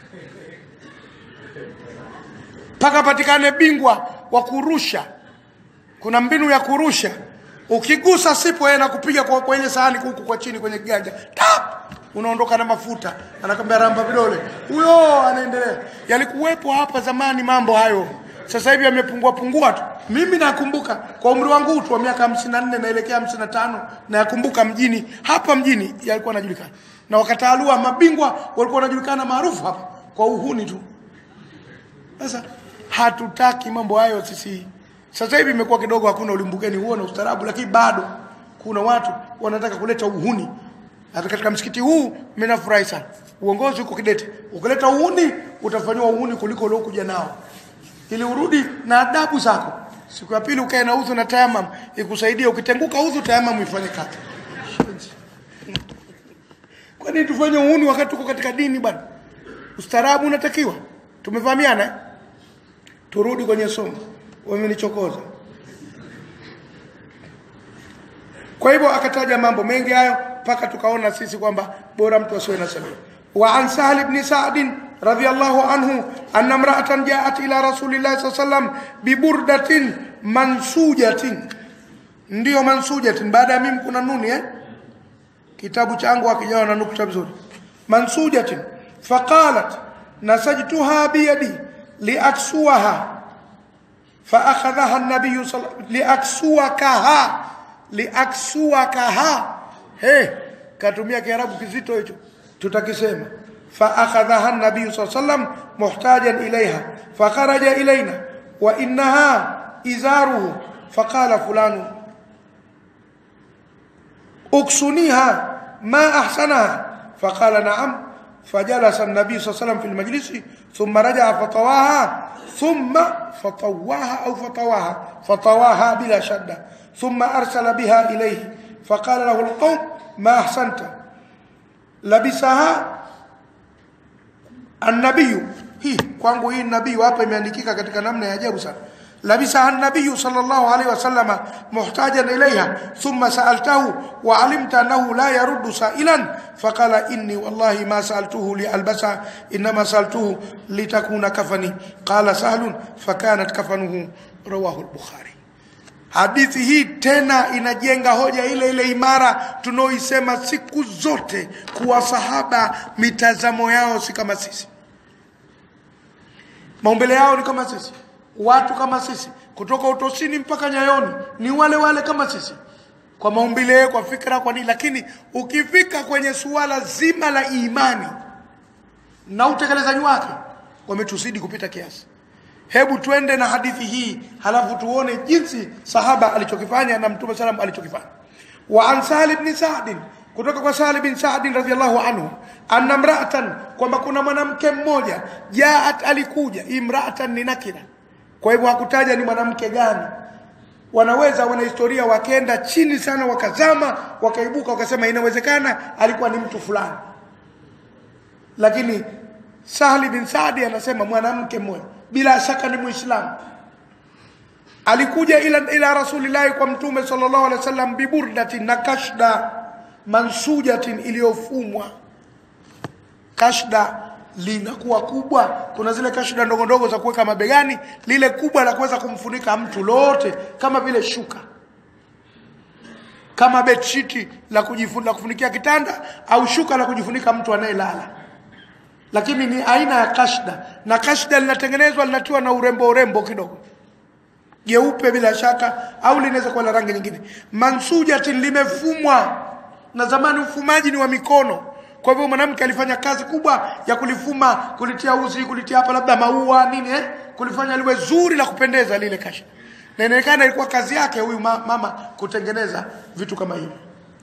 mpaka patikane bingwa wa kurusha kuna mbinu ya kurusha ukigusa sipo yeye nakupiga kwa kwenye sahani huku kwa chini kwenye kiganja tap unaondoka na mafuta anakwambia ramba vidole huyo anaendelea yalikuwepo hapa zamani mambo hayo sasa hivi yamepungua pungua tu mimi nakumbuka kwa umri wangu tu wa miaka 54 naelekea 55 nayakumbuka mjini hapa mjini yalikuwa yanajulikana na wakataalua mabingwa walikuwa wanajulikana maarufu hapa kwa uhuni tu sasa hatutaki mambo hayo sisi sasa hivi imekuwa kidogo hakuna ulimbukeni huo na ustaarabu lakini bado kuna watu wanataka kuleta uhuni hata katika msikiti huu mimi nafurahi sana uongozi uko kidete ukileta uhuni utafanywa uhuni kuliko uliokuja nao ili urudi na adabu zako siku ya pili ukae na udhu na tayamam ikusaidie ukitenguka udhu tayamam ifanye kazi kwa nini tufanye uhuni wakati tuko katika dini bwana ustaarabu unatakiwa tumefahamiana eh? turudi kwenye somo wamenichokoza kwa hivyo akataja mambo mengi hayo mpaka tukaona sisi kwamba bora mtu asiwe na sabili wa an sahl ibn sa'd radiyallahu anhu anna imra'atan ja'at ila rasulillahi sallallahu alayhi wasallam bi burdatin mansujatin ndio mansujatin baada ya mimi kuna nuni eh kitabu changu hakijawa na nukta vizuri mansujatin faqalat nasajtuha biyadi liaksuaha فأخذها النبي صلى لأكسوكها لأكسوكها he katumia kiarabu kizito hicho tutakisema فأخذها النبي صلى الله عليه وسلم محتاجا إليها فخرج إلينا وإنها إزاره فقال فلان اكسنيها ما أحسنها فقال نعم فجلس النبي صلى الله عليه وسلم في المجلس ثم رجع فطواها ثم فطواها أو فطواها فطواها بلا شدة ثم أرسل بها إليه فقال له القوم ما أحسنت لبسها النبي hii kwangu hii nabii hapa imeandikika katika namna ya ajabu sana labisaha an-nabiy sallallahu alayhi wasallam muhtajan ilayha thumma sa'altahu wa 'alimta annahu la yaruddu sa'ilan faqala inni wallahi ma sa'altuhu li albasa inma sa'altuhu litakuna kafani qala sahlun fakanat kafanuhu rawahu al-bukhari hadithi hii tena inajenga hoja ile ile imara tunaoisema siku zote kuwa sahaba mitazamo yao si kama sisi maumbile yao ni kama sisi watu kama sisi kutoka utosini mpaka nyayoni ni wale wale kama sisi kwa maumbile kwa fikra kwa nini lakini ukifika kwenye suala zima la imani na utekelezaji wake wametuzidi kupita kiasi hebu twende na hadithi hii halafu tuone jinsi sahaba alichokifanya na mtume salam alichokifanya wa an sahal ibn sa'd kutoka kwa Sahal bin Sa'd radhiyallahu anhu anna mra'atan kwamba kuna mwanamke mmoja jaat alikuja imra'atan ni nakira kwa hivyo hakutaja ni mwanamke gani wanaweza wana historia wakenda chini sana wakazama wakaibuka wakasema inawezekana alikuwa ni mtu fulani lakini Sahli bin Saadi anasema mwanamke mmoja bila shaka ni muislamu alikuja ila ila rasulillahi kwa mtume sallallahu alaihi wasallam biburdatin na kashda mansujatin iliyofumwa kashda linakuwa kubwa kuna zile kashda ndogo ndogo za kuweka mabegani lile kubwa la kuweza kumfunika mtu lote kama vile shuka kama bedsheet la kujifunika kufunikia kitanda au shuka la kujifunika mtu anayelala lakini ni aina ya kashda na kashda linatengenezwa linatiwa na urembo urembo kidogo jeupe bila shaka au linaweza kuwa la rangi nyingine mansujatin limefumwa na zamani ufumaji ni wa mikono kwa hivyo mwanamke alifanya kazi kubwa ya kulifuma kulitia uzi kulitia hapa labda maua nini eh? kulifanya liwe zuri la kupendeza lile kasha na inaonekana ilikuwa kazi yake huyu ma mama kutengeneza vitu kama hivyo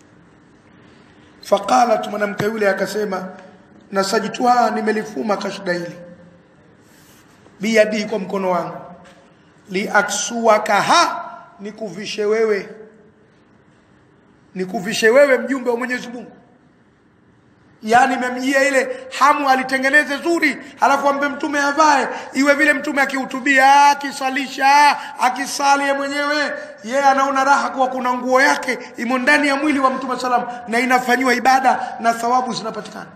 faqalat mwanamke yule akasema nasajitwa nimelifuma kashda hili biyadi kwa mkono wangu liaksuakaha nikuvishe wewe nikuvishe wewe mjumbe wa Mwenyezi Mungu yani imemjia ile hamu alitengeneze zuri halafu ambe mtume avae iwe vile mtume akihutubia akisalisha akisali ye mwenyewe yeye anaona raha kuwa kuna nguo yake imo ndani ya mwili wa mtume salam na inafanyiwa ibada na thawabu zinapatikana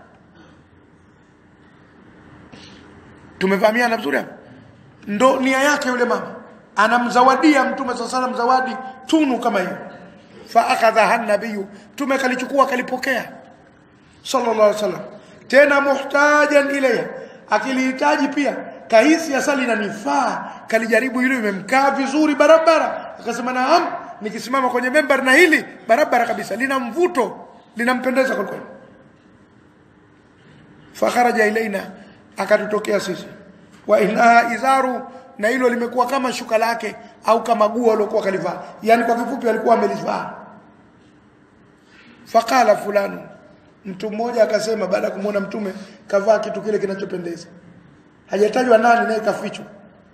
tumefahamiana vizuri hapo ndo nia yake yule mama anamzawadia mtume saa salam zawadi tunu kama hiyo fa akadhaha nabiyu mtume kalichukua kalipokea sallallahu alaihi wasallam tena muhtajan ilayha akilihitaji pia kahisi asali inanifaa kalijaribu hilo imemkaa vizuri barabara akasema naam nikisimama kwenye member na hili barabara kabisa lina mvuto linampendeza kwa kweli fakharaja ilaina akatutokea sisi wa innaha izaru na hilo limekuwa kama shuka lake au kama guo aliokuwa kalivaa yani kwa kifupi alikuwa amelivaa faqala fulanu mtu mmoja akasema baada ya kumwona mtume kavaa kitu kile kinachopendeza hajatajwa nani naye kafichwa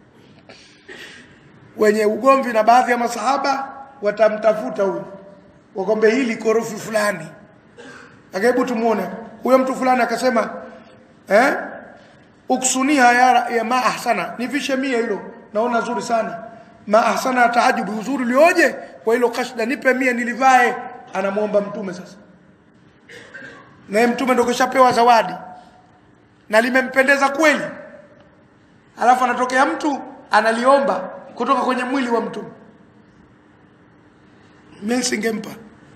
wenye ugomvi na baadhi ya masahaba watamtafuta huyu wakombe hili korofi fulani akaibu tumuone huyo mtu fulani akasema eh uksunia ya, ya ma ahsana nivishe mia hilo naona zuri sana ma ahsana taajubu uzuri ulioje kwa hilo kashda nipe mia nilivae anamuomba mtume sasa naye mtume ndo kishapewa zawadi na limempendeza kweli alafu anatokea mtu analiomba kutoka kwenye mwili wa mtume mimi singempa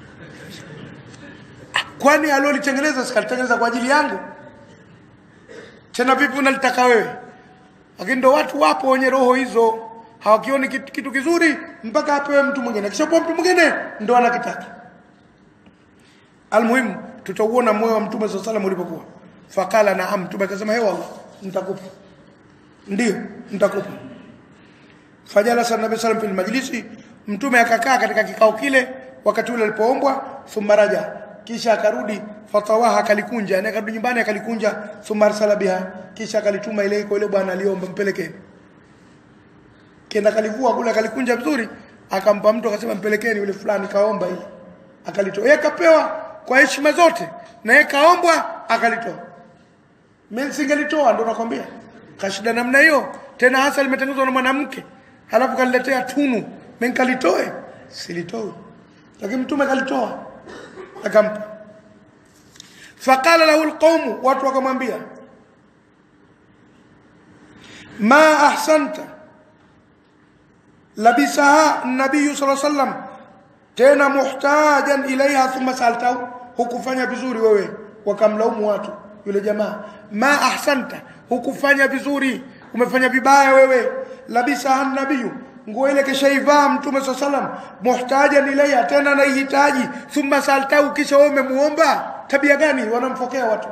kwani alolitengeneza sikalitengeneza kwa ajili yangu tena vipi unalitaka wewe lakini ndo watu wapo wenye roho hizo hawakioni kitu, kitu kizuri mpaka apewe mtu mwingine akishapewa mtu mwingine ndo anakitaka almuhimu tutauona moyo wa mtume saa salam ulipokuwa fakala naam mtume akasema hewa Allah nitakupa ndio nitakupa fajalasa nabii sallam fil majlisi mtume akakaa katika kikao kile wakati ule alipoombwa thumma raja kisha akarudi fatawaha akalikunja yani akarudi nyumbani akalikunja thumma arsala biha kisha akalituma ile iko ile bwana aliomba mpelekeni kenda kalivua kule akalikunja vizuri akampa mtu akasema mpelekeni yule fulani kaomba ile akalitoa yeye kapewa kwa heshima zote na yeye kaombwa akalitoa mimi singelitoa ndo nakwambia kashida namna hiyo tena hasa limetengenezwa na mwanamke halafu kaniletea tunu mimi kalitoe silitoi lakini mtume kalitoa akampa faqala lahu alqawm watu wakamwambia ma ahsanta labisaha nabii sallallahu alaihi wasallam tena muhtajan ilaiha thumma saltahu hukufanya vizuri wewe wakamlaumu watu yule jamaa ma ahsanta hukufanya vizuri umefanya vibaya wewe labisa nabiyu nguo ile kishaivaa mtume saa salam muhtajan ilaiha tena naihitaji thumma saltahu kisha wewe umemuomba tabia gani wanamfokea watu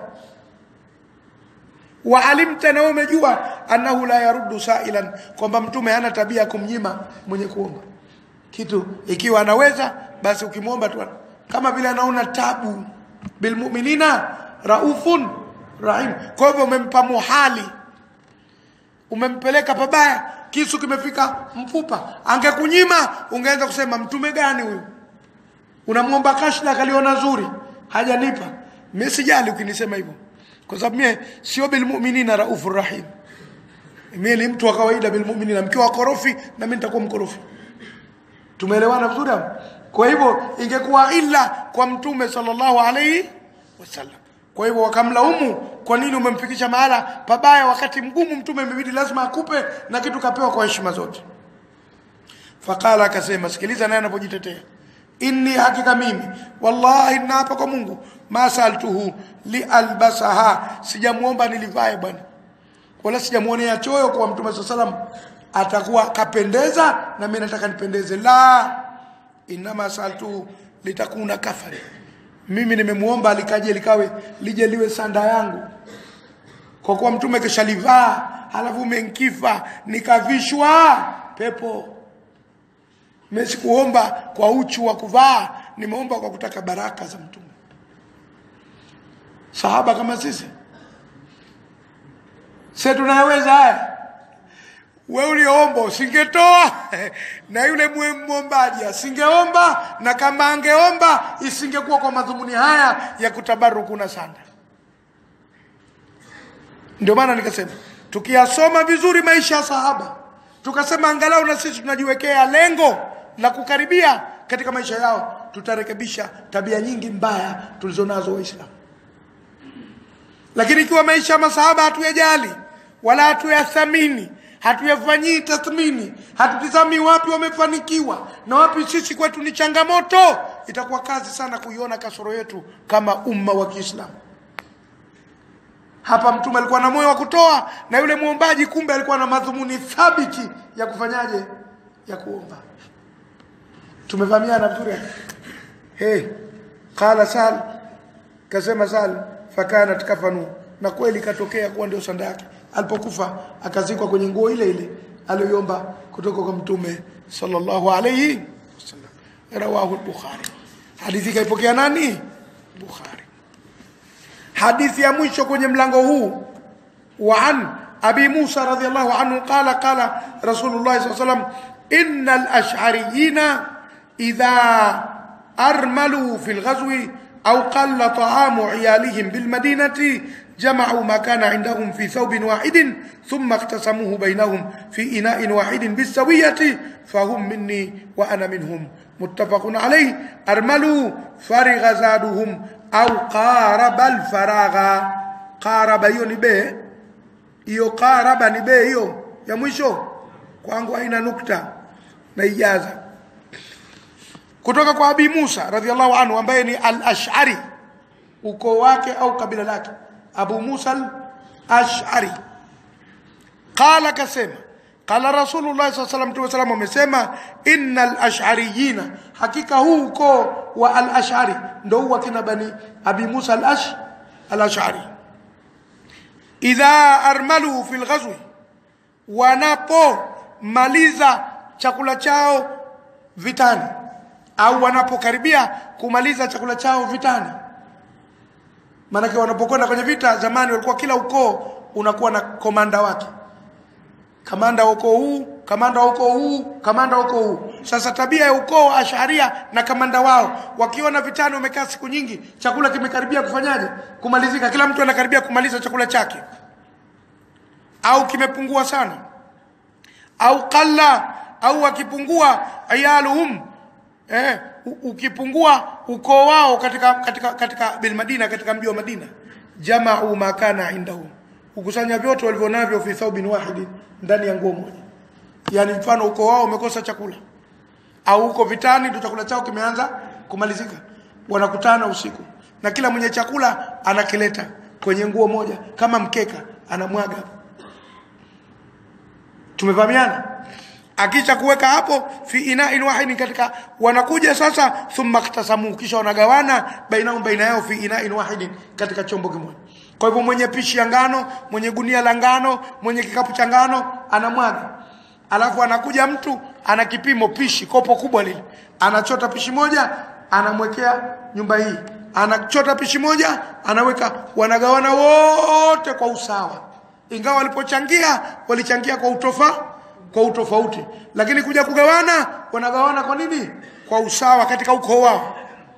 wa alimta na umejua annahu la yaruddu sailan kwamba mtume hana tabia kumnyima mwenye kuomba kitu ikiwa anaweza basi ukimwomba tu kama vile anaona tabu bilmuminina raufun rahim kwa hivyo umempa muhali umempeleka pabaya kisu kimefika mfupa angekunyima ungeanza kusema mtume gani huyu unamwomba kashla akaliona zuri hajanipa mimi sijali ukinisema hivyo kwa sababu mimi sio bilmuminina raufur rahim mimi ni mtu wa kawaida bilmuminina mkiwa korofi na mimi nitakuwa mkorofi tumeelewana vizuri hapo kwa hivyo ingekuwa illa kwa mtume sallallahu alaihi wasallam kwa hivyo wakamlaumu kwa nini umemfikisha mahala pabaya wakati mgumu mtume imebidi lazima akupe na kitu kapewa kwa heshima zote faqala akasema sikiliza naye anapojitetea inni hakika mimi wallahi naapa kwa Mungu ma saltuhu lialbasaha sijamuomba nilivae bwana wala sijamuonea choyo kwa mtume sallallahu alaihi wasallam atakuwa kapendeza na mimi nataka nipendeze la inama saltu litakuna kafari mimi nimemuomba likaje likawe lije liwe sanda yangu kwa kuwa mtume kishalivaa halafu menkifa nikavishwa pepo mimi sikuomba kwa uchu wa kuvaa nimeomba kwa kutaka baraka za mtume sahaba kama sisi sisi tunaweza haya we uliomba usingetoa na yule mwombaji asingeomba na kama angeomba isingekuwa kwa madhumuni haya ya kutabaruku na sanda ndio maana nikasema tukiyasoma vizuri maisha ya sahaba tukasema angalau na sisi tunajiwekea lengo la kukaribia katika maisha yao tutarekebisha tabia nyingi mbaya tulizonazo waislamu lakini ikiwa maisha ya masahaba hatuyajali wala hatuyathamini hatuyafanyii tathmini hatutizami wapi wamefanikiwa na wapi sisi kwetu ni changamoto itakuwa kazi sana kuiona kasoro yetu kama umma wa Kiislamu hapa mtume alikuwa na moyo wa kutoa na yule muombaji kumbe alikuwa na madhumuni thabiti ya kufanyaje ya kuomba tumevamiana vizuri hey qala sal kasema sal fakanat kafanu na kweli katokea kuwa ndio sanda yake alipokufa akazikwa kwenye nguo ile ile aliyoomba kutoka kwa mtume sallallahu alayhi wasallam rawahu al-bukhari hadithi kaipokea nani bukhari hadithi ya mwisho kwenye mlango huu wa an abi musa radhiyallahu anhu qala qala rasulullah sallallahu alayhi wasallam innal ash'ariyina idha armalu fil ghazwi أو قل طعام عيالهم بالمدينة جمعوا ما كان عندهم في ثوب واحد ثم اقتسموه بينهم في إناء واحد بالسوية فهم مني وأنا منهم متفق عليه أرملوا فرغ زادهم أو قارب الفراغ قارب يوني به iyo qaraba ni be hiyo ya mwisho kwangu haina nukta na ijaza kutoka kwa Abi Musa radhiallahu anhu ambaye ni al-Ash'ari ukoo wake au kabila lake Abu Musa al-Ash'ari qala kasema qala Rasulullah sallallahu alaihi wasallam amesema innal ash'ariyina hakika huu ukoo wa al-Ash'ari ndio huwa kina bani Abi Musa al-Ash al-Ash'ari idha armalu fil ghazwi wanapomaliza chakula chao vitani au wanapokaribia kumaliza chakula chao vitani maanake wanapokwenda kwenye vita zamani walikuwa kila ukoo unakuwa na komanda wake kamanda wa ukoo huu kamanda wa ukoo huu kamanda wa ukoo huu sasa tabia ya ukoo wa asharia na kamanda wao wakiona vitani wamekaa siku nyingi chakula kimekaribia kufanyaje kumalizika kila mtu anakaribia kumaliza chakula chake au kimepungua sana au qalla au wakipungua ayaluhum eh, ukipungua ukoo wao katika katika katika bil Madina katika mji wa Madina jama'u makana indahum ukusanya vyote walivyonavyo fi thawbin wahid ndani ya nguo moja yani mfano ukoo wao umekosa chakula au uko vitani ndio chakula chao kimeanza kumalizika wanakutana usiku na kila mwenye chakula anakileta kwenye nguo moja kama mkeka anamwaga tumevamiana akisha kuweka hapo fi ina'in wahidin katika wanakuja sasa thumma iktasamu kisha wanagawana bainahum baina yao fi ina'in wahidin katika chombo kimoja kwa hivyo mwenye pishi ya ngano mwenye gunia la ngano mwenye kikapu cha ngano anamwaga alafu anakuja mtu ana kipimo pishi kopo kubwa lile anachota pishi moja anamwekea nyumba hii anachota pishi moja anaweka wanagawana wote kwa usawa ingawa walipochangia walichangia kwa utofa kwa utofauti lakini kuja kugawana wanagawana kwa nini kwa usawa katika ukoo wao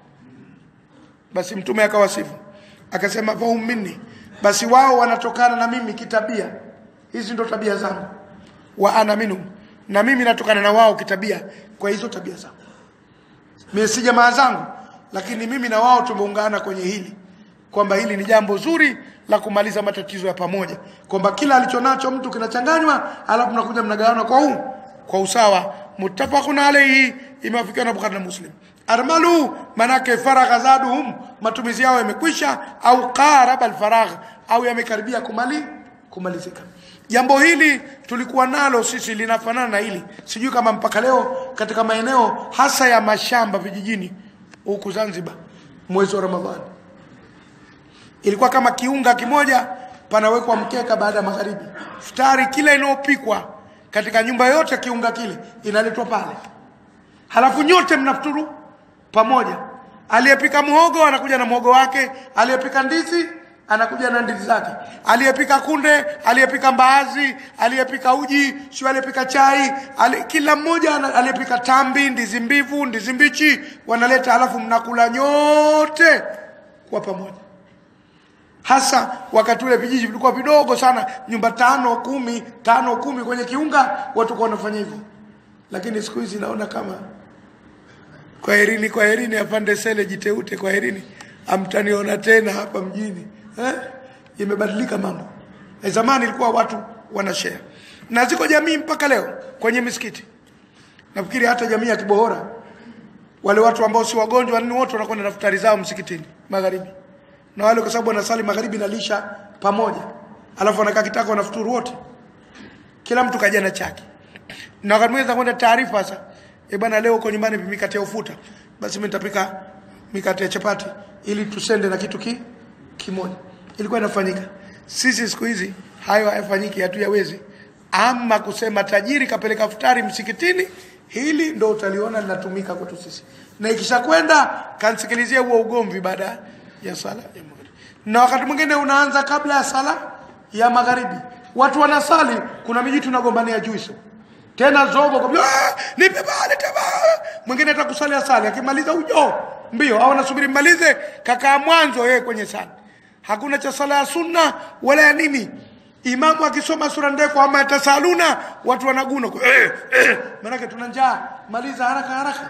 basi mtume akawasifu akasema fahum minni basi wao wanatokana na mimi kitabia hizi ndo tabia zangu wa ana minhum na mimi natokana na wao kitabia kwa hizo tabia zangu mimi si jamaa zangu lakini mimi na wao tumeungana kwenye hili kwamba hili ni jambo zuri la kumaliza matatizo ya pamoja kwamba kila alichonacho mtu kinachanganywa alafu mnakuja mnagawana kwa huu kwa usawa muttafaqun alayhi imewafikiwa na Bukhari na Muslim armalu manake faragha zaduhum matumizi yao yamekwisha au qaraba alfaragh au yamekaribia kumali kumalizika jambo hili tulikuwa nalo sisi linafanana na hili sijui kama mpaka leo katika maeneo hasa ya mashamba vijijini huku Zanzibar mwezi wa Ramadhani ilikuwa kama kiunga kimoja panawekwa mkeka baada ya magharibi futari kila inayopikwa katika nyumba yote kiunga kile inaletwa pale halafu nyote mnafuturu pamoja aliyepika muhogo anakuja na muhogo wake aliyepika ndizi anakuja na ndizi zake aliyepika kunde aliyepika mbaazi aliyepika uji sio aliyepika chai ali, kila mmoja ana- aliyepika tambi ndizi mbivu ndizi mbichi wanaleta halafu mnakula nyote kwa pamoja hasa wakati ule vijiji vilikuwa vidogo sana nyumba tano kumi tano kumi kwenye kiunga watu kwa wanafanya hivyo lakini siku hizi naona kama kwaherini kwaherini apande sele jiteute kwaherini amtaniona tena hapa mjini eh? imebadilika mambo eh, zamani ilikuwa watu wanashare na ziko jamii mpaka leo kwenye misikiti nafikiri hata jamii ya kibohora wale watu ambao si wagonjwa nini wote wanakwenda na futari zao msikitini magharibi na wale kwa sababu wanasali magharibi nalisha pamoja alafu wanakaa kitako wanafuturu wote kila mtu kaja na chake na wakati mwingine kwenda taarifa sasa eh bwana leo uko nyumbani mikate ya ufuta basi mimi nitapika mikate ya chapati ili tusende na kitu ki, kimoja ilikuwa inafanyika sisi siku hizi hayo hayafanyiki hatuyawezi ama kusema tajiri kapeleka futari msikitini hili ndo utaliona linatumika kwetu sisi na ikishakwenda kansikilizie huo ugomvi baada ya sala ya magharibi na wakati mwingine unaanza kabla ya sala ya magharibi watu wanasali kuna miji tunagombania juice tena zogo kwa ah, nipe bale teba mwingine atakusali asali akimaliza ujo mbio au anasubiri mmalize kakaa mwanzo yeye kwenye sala hakuna cha sala ya sunna wala ya nini imamu akisoma sura ndefu ama yatasaluna watu wanaguna eh, eh. maanake tuna njaa maliza haraka haraka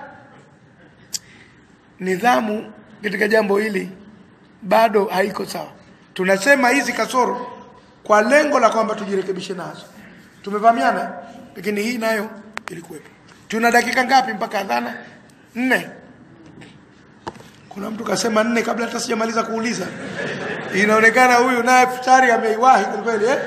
nidhamu katika jambo hili bado haiko sawa tunasema hizi kasoro kwa lengo la kwamba tujirekebishe nazo tumevamiana lakini hii nayo ilikuwepo tuna dakika ngapi mpaka adhana nne kuna mtu kasema nne kabla hata sijamaliza kuuliza inaonekana huyu naye futari ameiwahi kweli eh?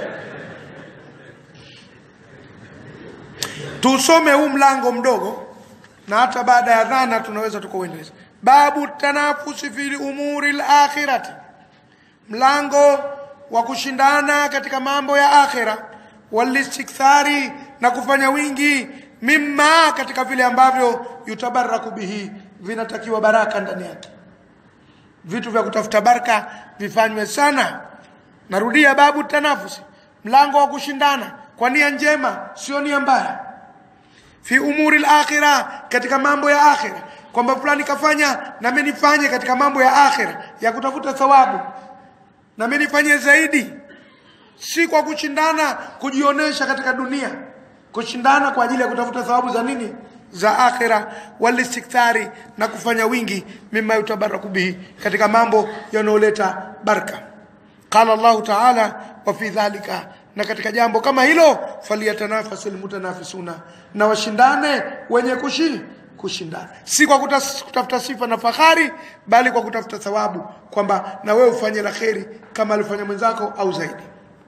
tusome huu mlango mdogo na hata baada ya dhana tunaweza tukauendeleza babu tanafusi fi umuri lakhirati mlango wa kushindana katika mambo ya akhira walistikthari na kufanya wingi mimma katika vile ambavyo yutabaraku bihi vinatakiwa baraka ndani yake vitu vya kutafuta baraka vifanywe sana narudia babu tanafusi mlango wa kushindana kwa nia njema sio nia mbaya fi umuri al-akhirah katika mambo ya akhira kwamba fulani kafanya na mimi nifanye katika mambo ya akhira ya kutafuta thawabu na mimi nifanye zaidi si kwa kushindana kujionesha katika dunia kushindana kwa ajili ya kutafuta thawabu za nini za akhira walistikthari na kufanya wingi mima yutabaraku bihi katika mambo yanayoleta baraka qala Allah ta'ala wa fi dhalika na katika jambo kama hilo faliyatanafasil mutanafisuna na washindane wenye kushi kushindana si kwa kutas, kutafuta sifa na fahari bali kwa kutafuta thawabu kwamba na wewe ufanye la kheri kama alifanya mwenzako au zaidi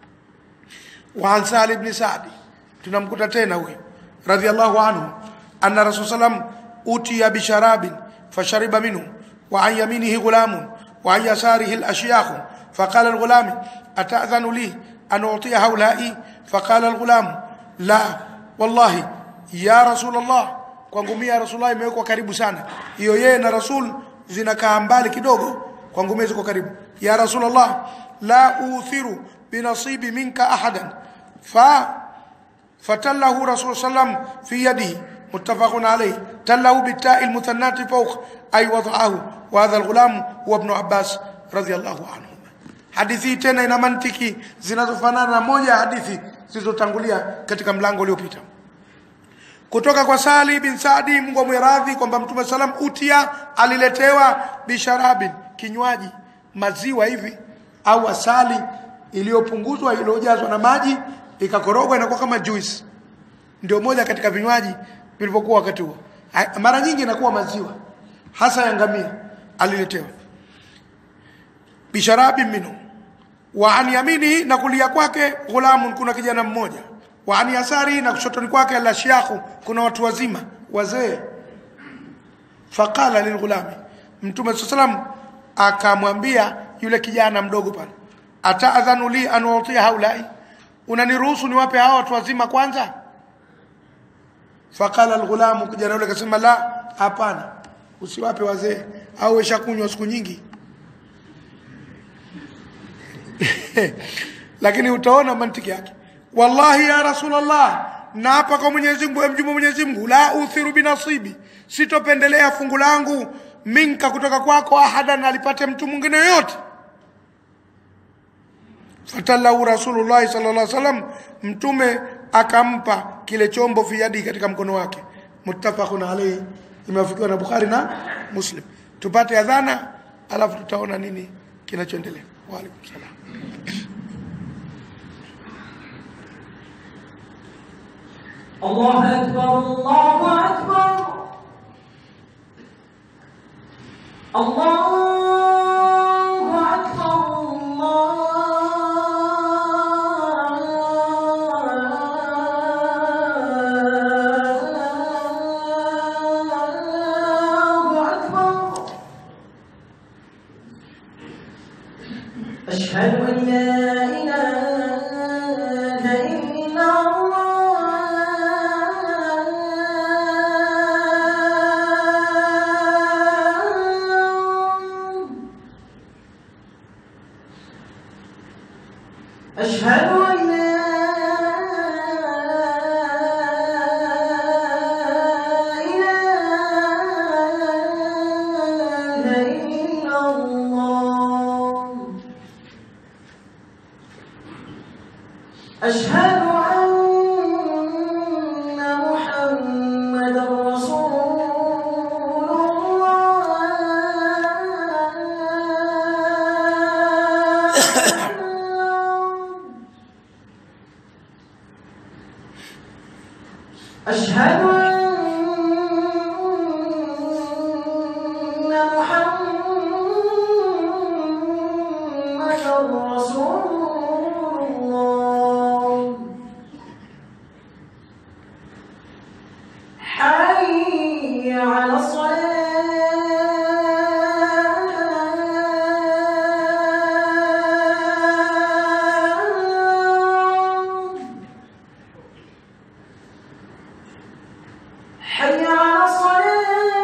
wa an Sahal ibn Sa'di tunamkuta tena huyo radhiallahu anhu anna rasul sallam utiya bisharabin fashariba minhu wa an yaminihi ghulamun wa an yasarihi al-ashyakh فقال الغلام أتأذن لي أن أعطي هؤلاء فقال الغلام لا والله يا رسول الله kwangu mimi ya rasulullah imewekwa karibu sana hiyo yeye na rasul zinakaa mbali kidogo kwangu mimi ziko karibu ya rasulullah la uthiru binasibi minka ahadan fa fatallahu rasul sallam fi yadihi muttafaqun alayh tallahu bitta'i almuthannati fawq ay wada'ahu wa hadha alghulam huwa ibn abbas radiyallahu anhu hadithi tena ina mantiki zinazofanana na moja ya hadithi zilizotangulia katika mlango uliopita kutoka kwa Sali bin Saadi Mungu amwiradhi kwamba Mtume salam utia aliletewa bisharabin kinywaji maziwa hivi au asali iliyopunguzwa iliyojazwa na maji ikakorogwa inakuwa kama juice ndio moja katika vinywaji vilivyokuwa wakati huo mara nyingi inakuwa maziwa hasa ya ngamia aliletewa bisharabi minhu wa an yamini na kulia kwake ghulamun kuna kijana mmoja wa an yasari na kushotoni kwake la shiakhu kuna watu wazima wazee faqala lilghulami mtume sallam akamwambia yule kijana mdogo pale ataadhanu li an utia haulai unaniruhusu niwape hawa watu wazima kwanza faqala alghulamu kijana yule akasema la hapana usiwape wazee au weshakunywa siku nyingi lakini utaona mantiki yake wallahi ya rasulullah na hapa kwa Mwenyezi Mungu mjumbe Mwenyezi Mungu la uthiru binasibi sitopendelea fungu langu minka kutoka kwako ahadan alipate mtu mwingine yote fatallahu rasulullah sallallahu alaihi wasallam mtume akampa kile chombo fi yadi katika mkono wake muttafaqun alayhi imewafikiwa na Bukhari na Muslim tupate adhana alafu tutaona nini kinachoendelea wa alaikum salam الله أكبر الله أكبر الله أكبر الله أشهد أن لا إله إلا الله أشهد أن لا إله إلا الله أشهد أن محمدا رسول الله أشهد أن محمدا رسول الله حي على الصلاة حي على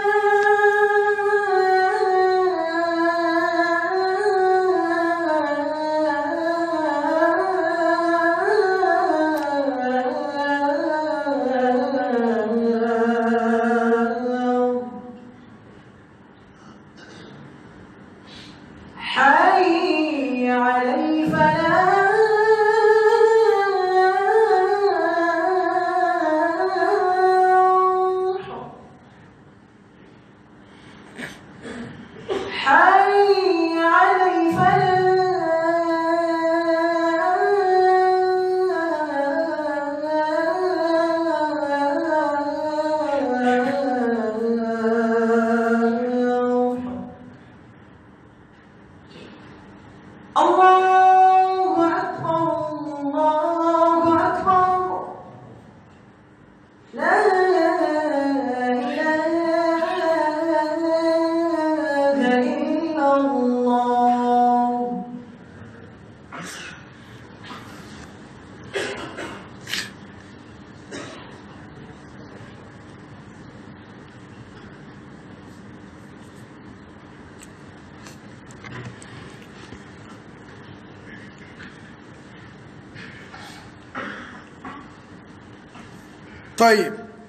الصلاة حي على الفلاح حي على الفلاح الله أكبر الله أكبر لا إله إلا الله طيب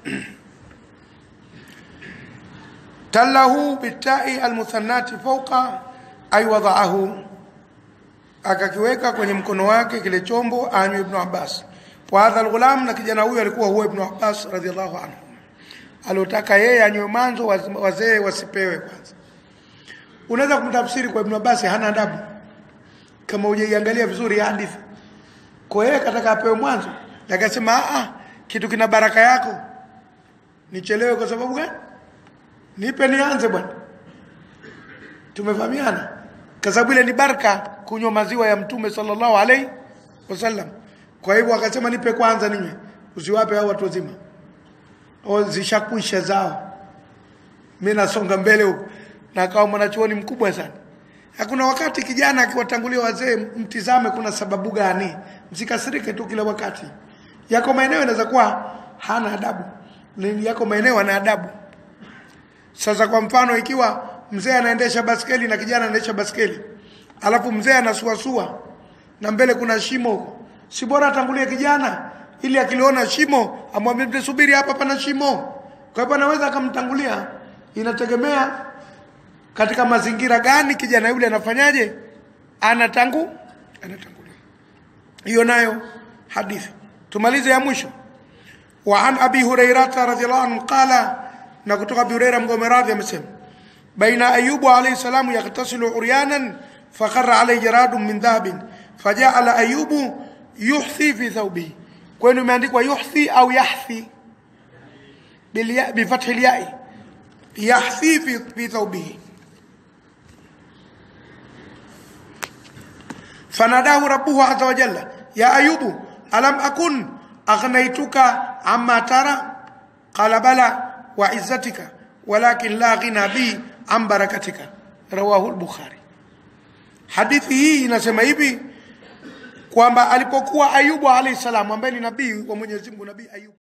تله بالتاء المثنات فوق ay wadaahu akakiweka kwenye mkono wake kile chombo anywe ibnu abbas wa hadha alghulam na kijana huyo alikuwa huwa ibnu abbas radhiallahu anhu aliotaka yeye anywe mwanzo waz- wazee wasipewe kwanza unaweza kumtafsiri kwa ibnu abbas hana adabu kama hujaiangalia vizuri ya hadithi kwa yeye kataka apewe mwanzo akasema "Ah, ah, kitu kina baraka yako nichelewe kwa sababu gani nipe nianze bwana tumefahamiana kwa sababu ile ni baraka kunywa maziwa ya mtume sallallahu alaihi wasallam kwa hivyo akasema nipe kwanza ninywe usiwape hao watu wazima au zishakwisha zao mimi nasonga mbele huko na akawa mwanachuoni mkubwa sana hakuna wakati kijana akiwatangulia wazee mtizame kuna sababu gani msikasirike tu kila wakati yako maeneo inaweza kuwa hana adabu Ni- yako maeneo ana adabu sasa kwa mfano ikiwa mzee anaendesha baskeli na kijana anaendesha baskeli alafu mzee anasuasua na mbele kuna shimo huko si bora atangulie kijana ili akiliona shimo amwambie mzee subiri hapa pana shimo kwa hivyo anaweza akamtangulia inategemea katika mazingira gani kijana yule anafanyaje anatangu anatangulia hiyo nayo hadithi tumalize ya mwisho وعن أبي هريرة رضي الله عنه قال نكتب أبي هريرة مقوم راضي مسلم بين أيوب عليه السلام يغتسل عريانا فخر عليه جراد من ذهب فجعل أيوب يحثي في ثوبه كونه imeandikwa yuhthi au yahthi بالياء بفتح الياء يحثي في في ثوبه فناداه ربه عز وجل يا أيوب ألم أكن أغنيتك عما ترى قال بلى وعزتك ولكن لا غنى بي عن بركتك رواه البخاري hadithi hii inasema hivi kwamba alipokuwa ayubu alayhi salam ambaye ni nabii wa mwenyezi mungu nabii ayubu